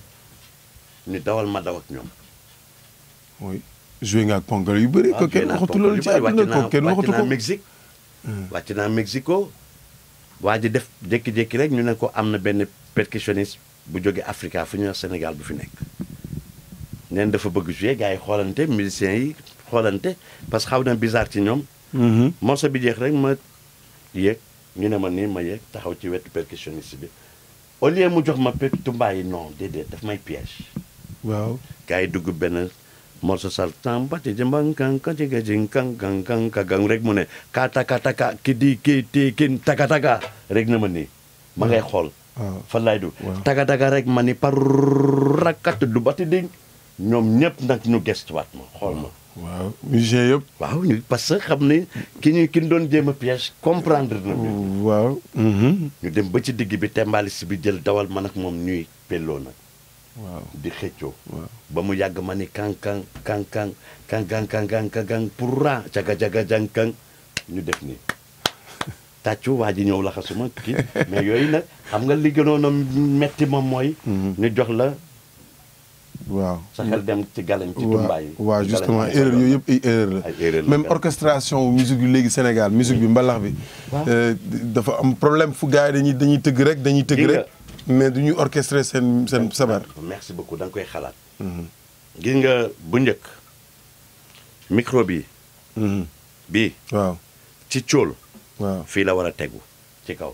ñu dawal ma daw ak ñoom oui joué nga ak ponkal yu bëri. ko kenn waxatu loolu ci àdduna ko kenn waxatu wàcc naa ko. Mexique wàcc naa Mexico waa ji def jékki-jékki rek ñu ne ko am na benn percussionniste bu jóge Africa fu ñuy wax Sénégal bu fi nekk neen dafa bëgg jouer gars yi xoolante musiciens yi xoolante parce que xaw na bizarre ci ñoom Mhm. morceau bi jeex rek ma yéeg ñu ne ma nii ma yéeg taxaw ci wetu percussionniste bi au lieu mu jox ma pe tumbaay yi non déedéet daf may piège waaw. gars yi dugg benn morceau sal tamba ci jëmbang kan kan ci gajin kan kan kan ka gang rek mu ne ka taka taka ki di ki ti kin taka taka rek na ma nii ma ngay xool waaw. fan laay du Waaw. taka taka rek ma ni par rakat du bati ding ñoom ñëpp nag ñu gestuwaat ma xool ma waaw musicien yëpp. waaw ñu parce que xam ne ki ñu ki ñu doon jéem a piège comprendre na bi waaw. mhm. ñu dem ba ci digg bi tembalis bi jël dawal man ak moom ñuy pelloo nag waaw. di xëccoo waaw. ba mu yàgg ma ni kan kan kan kan kan kan kan kan kan kan pour ra jaga jaga jang kan ñu def nii tàccu waa ji ñëw laxasuma kii mais yooyu nag xam nga li gënoon a metti moom mooy ñu jox la waaw sa xel dem ci galañ ci waaw tumbaay waaw ci justement galañ ci erreur yooyu yëpp ay erreur la Ay erreur la, même quand même. orchestration wu musique bi léegi Sénégal musique bi mbalax bi Waaw. euh, dafa am problème fu gars yi dañuy dañuy tëgg rek dañuy tëgg Gis nga. rek mais du ñuy orchestrer seen seen sabar merci beaucoup da nga koy xalaat gis nga bu njëkk micro bi Mhm. bii waaw ci cóol waaw fii la war a tegu ci kaw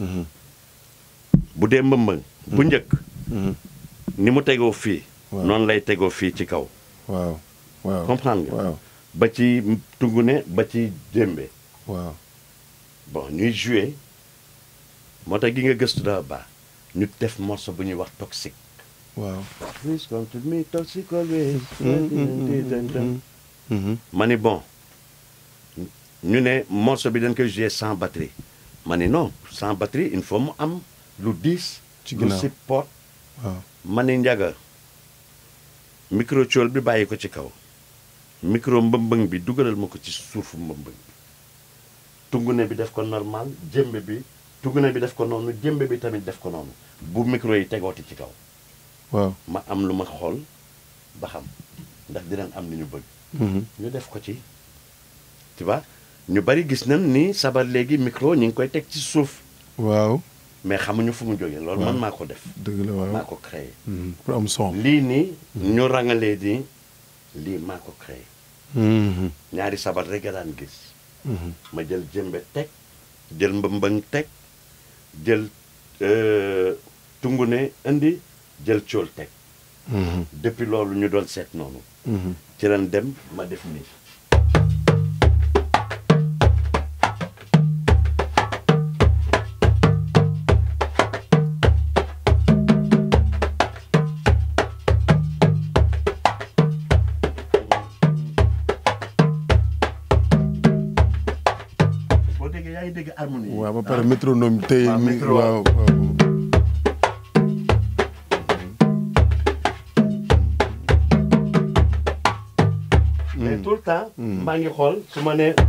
bu dee mbëmbëng bu njëkk Mhm. ni mu tegoo fii Waaw. noonu lay tegoo fii ci kaw waaw waaw comprendre nga waaw ba ci tungune ba ci démbe waaw bon ñuy jouer moo tax gi nga gëstu dafa baax ñu def morceau bu ñuy wax toxique waaw Please come to me toxic always Mhm. ma ni bon ñu ne morceau bi dañ koy jouer sans batterie ma ni non sans batterie il faut mu am lu diis Ci lu ginnaaw. support waaw ma ni njaga micro cool bi bàyyi ko ci kaw micro mbëmbëng bi dugalal ma ko ci suufu mbëmbëng bi tungune bi def ko normal jëmbe bi tungune bi def ko noonu jëmbe bi tamit def ko noonu bu micro yi tegooti ci kaw waaw ma am lu ma xool ba xam ndax dinañ am li ñu bëgg Mhm. ñu def ko ci tu vois ñu bari gis nañ ni sabar léegi micro ñu ngi koy teg ci suuf waaw mais xamuñu fu mu jógee loolu man maa ko def dëgg la waaw maa ko créé Mhm. pour am son lii nii ñu rangalee nii lii maa ko créé Mhm. ñaari sabar rek nga daan gis Mhm. ma jël jëmbe teg jël mbëmbëng teg jël euh, tungune indi jël cool teg Mhm. depuis loolu ñu doon seet noonu Mhm. ci lañ dem ma def nii boo déggee yaa ngi dégg harmonie yi. waaw ba pare métronome tey waaw, mi métro- waaw waaw mais tout le temps. maa ngi xool su ma nee.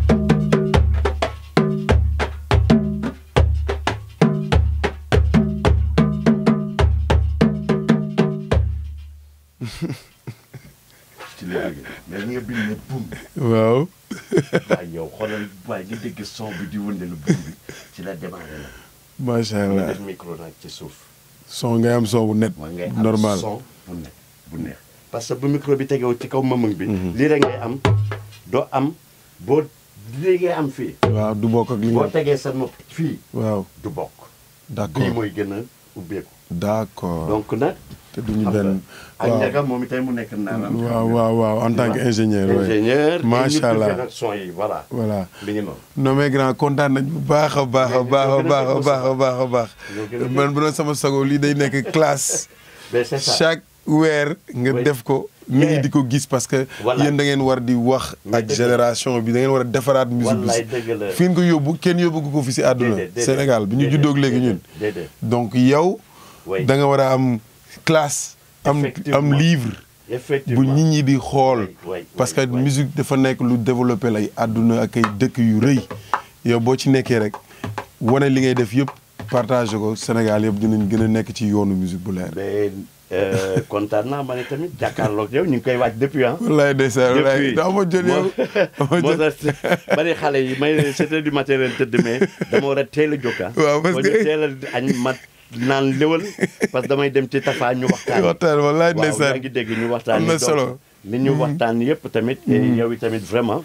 ci la jógee mais nga bind ne bum waaw waaye yow xoolal waaye nga dégg son bi di wëndeelu bum bi ci la démarré nag. macha nga allah def micro nag ci suuf. son ngay am son bu net mooy ngay am normal son bu neex bu neex parce que bu micro bi tegew ci kaw mëmëng bi lii rek ngay am doo am boo lii ngay am fii waaw du bokk ak li boo nga tegee sa nopp fii waaw du bokk bii d'accord mooy gën a ubbeeku d'accord donc nag te duñu xam benn nga ak njaga moom itam mu nekk naanam waaw waaw waaw en tant que ingénieur ouais. ingénieur macha allah nag son yi voilà voilà bi ngi noonu non mais grand kontaan nañ bu baax a baax a baax a baax a baax a baax a baax Ñoo gën a dégg. man bu doon sama sago lii day nekk classe mais c'est ça chaque weer nga Oui. def ko nit ñi Yeah. di ko gis parce que Voilà. yéen da ngeen war di wax Mais ak dëgg la. génération bi da ngeen war a defaraat musique Wallaay bi dëgg la. fi ngeen ko yóbbu kenn yóbbu ko fi si àdduna Déedéet, déedéet. Sénégal bi ñu Déedéet, juddoog léegi ñun déedéet donc yow Oui. da nga war a am classe am am Effectivement. livre bu effectivement nit ñi di xool Oui, oui, parce que oui, oui. musique dafa nekk lu développé lay àdduna ak ay dëkk yu rëy yow boo ci nekkee rek wane li ngay def yëpp partagé ko Sénégal yëpp dinañ gën a nekk ci yoonu musique bu leer mais euh, kontaan naa ma ne tamit jàkkaarloog yow ñu ngi koy waaj depuis ah. wallaay ndeysaan wallaay depuis daa ma jël yow moo moo tax bari xale yi may sept heures du matin leen tëdd mais dama war a teel a jóg ah. Waaw, parce Boo que- ñu teel a añ ma naan léwal parce que damay dem ci Tafa ñu waxtaan. waxtaan wallaay waaw yaa ndeysaan ngi dégg ñu waxtaan. am na donc solo. li ñu waxtaan yëpp tamit. et yow tamit vraiment.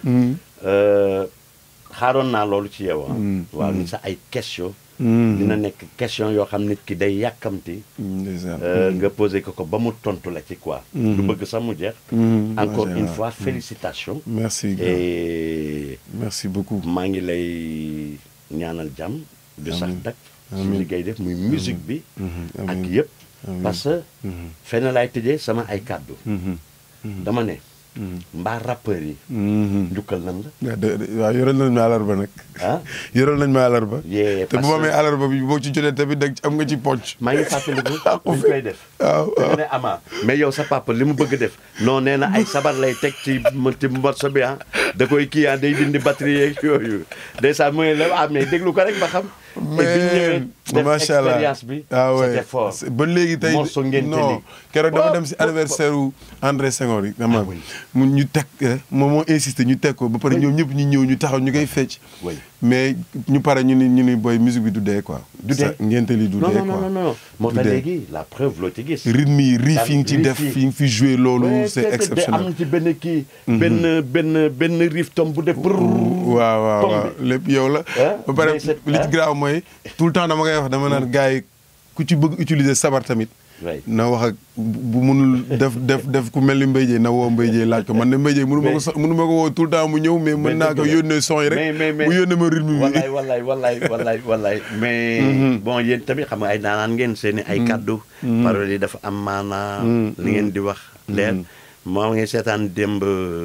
euh, xaaroon naa loolu ci yow ah. waaw ni sa ay question dina nekk question yoo xam nit ki day yàkkamti. ndeysaan euh, nga posé ko ko ba mu tontu la ci quoi. du bëgg sax mu jeex. Mm, encore macha une Allah. fois félicitations. merci grand. et merci beaucoup maa ngi lay ñaanal jàmm. du sax Amiin. dak su Amiin. liggéey def muy musique bi. Mhm, ak amiin. yëpp. Amiin. parce que fenn laay tëjee sama ay kàddu. Mhm, dama ne mbaa rappeurs yi njukkal nan la waaw de- de- waaw yoral nañ ma alarba nag ah yoral nañ ma alarba yee te bu ma amee alarba bi boo ci jotee tamit dag am nga ci poche maa ngi fàttaliku buñ koy def waaw da nga ne ama mais yow sa papa li mu bëgg def non nee na ay sabar lay teg ci ci morceau bi ah da koy kii ah day dindi batterie yeeg yooyu ndeysaan mu ne la ah mais déglu ko rek ba xam te biñ ñëwee mais def macha allah expérience bi ah ouais c'était fort C'est- ba léegi tey morceau ngénte non li. keroog dama Oh, dem si oh, anniversaire wu André Senghor yi dama oui. mu ñu teg eh, moom moo insisté ñu teg ko ba pare ñoom ñëpp ñu ñëw ñu taxaw ñu koy fecc Oui. mais ñu pare ñu ni ñu ni booy musique bi du dee quoi Du dee. Sa- ngénte li du non dee non quoi non non moo Du tax dee. léegi la preuve loo ci gis rythme yi riff yi nga ci Riff def yi. fi nga fi joué loolu Ouais, c'est te- te- am exceptionnel na ci benn kii benn benn benn riff tom bu def waaw waaw tom waaw bi. lépp yow la Hein? ba pare Mais c'est- li ci hein? graaw mooy tout le temps dama koy wax dama naan gars yi ku ci bëgg utiliser sabar tamit Ouais. na wax ak bu munul def def def ku mel ni Mbaye Dieye na woo Mbaye Dieye laaj ko man ne Mbaye Dieye mënu ma ko Mais- so- mënu ma ko woo tout le temps mu ñëw mais Mais mën naa ko dëgg la. yónnee son yi mais rek mais mais mu yónnee ma rythme bi wallaay wallaay wallaay wallaay wallaay mais bon yéen tamit xam nga ay naanaan ngeen seeni ay kaddu paroles yi dafa am maanaa li ngeen di wax leer moo ngi seetaan démb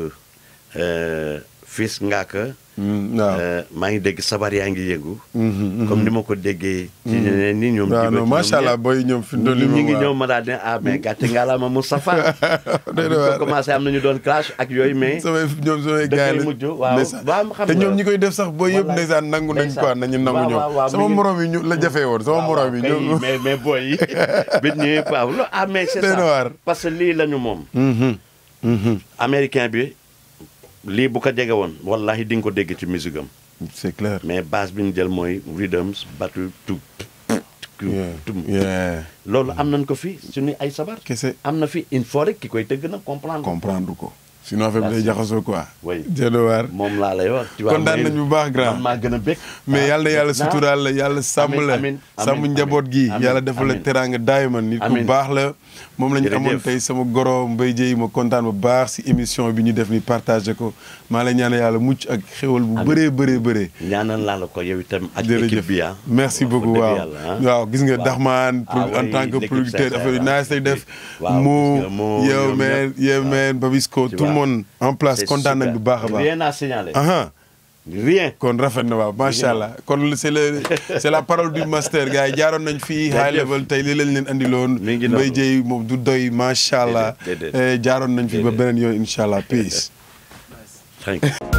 fils ngaaka Mm, waaw maa ngi dégg sabar yaa ngi yëngu comme ni ma ko déggee ci ñeneen ñi ñoom waaw Djiba non ci macha ñoom allah ñëpp. booy ñoom fi mu toll ñi nii ñi ngi moom ñëw waaw. ma daal ne ah mais gàtte ngalaama Moustapha Doy na ko waar. commencé am nañu doon clash ak yooyu mais samay ñoom samay da gars koy la mujj, waaw. ndeysaan. Waaw, xam te nga. ñoom ñi koy def sax booy yëpp Wallaay. ndeysaan nangu nañ Ndeysaan. quoi nañu nangu Waaw, ñoom waaw, waaw, sama mi ngi- morom yi ñu la jafee woon sama morom yi kay, ñoom mais mais booy yi bit ñëwee waaw lo ah mais c'est Doy na waar. ça parce que lii la ñu moom Mhm, mhm. américain bi lii bu ko jege woon wallahi di nga ko dégg ci musique am c'est clair mais base bi ñu jël mooy rhythms batu tu Yeah, tum yeah. loolu am nañ ko fi suñu ay sabar kese am na fi il faut rek ki koy tëgg nag comprendre comprendre ko sinon affaire bi day jaxasoo quoi Oui. jëdo waar moom laa lay wax tu vois, kontaan mais nañ bu baax grand man maa gën a bég mais yàlla na yàlla naa- suturaal la yàlla sàmm Amiin, la amiin, sàmm amiin, njaboot gi amiin, yàlla defal la amiin. teraanga daayman nit ku Amiin. baax la moom la ñu Jërëjëf. amoon tey sama goro Mbaye Dieye ma kontaan bu baax si émission bi ñu def ni partagé ko maa la ñaan yàlla mucc ak xéwal bu bëree bëree bëree ñaanal laa la ko yow itam ak jërëjëf équipe bi ah merci Wax beaucoup dëgg waaw yàlla, ah. waaw gis nga Waaw. Daxmaan Ah en oui, tant que l'équipe producteur sincère, affaire yi ah. naa say def Waaw, gis moo nga moo, yow ñoom man ñëpp. yow Waaw. man Babisco Tu tout le vois. monde en place C'est kontaan nañ super. bu baax a baax rien à signaler aha rien kon rafet na waaw macha allah kon c'est le c'est la parole du master gars yi jaaroon nañ fii high Jërëjëf. level tey li lañ leen andiloon Mi ngi Mbaye noonu. Dieye moom du doy macha allah Déedéet, déedéet. Eh, jaaroon nañ fi ba Déedéet. beneen yoon incha allah peace thank you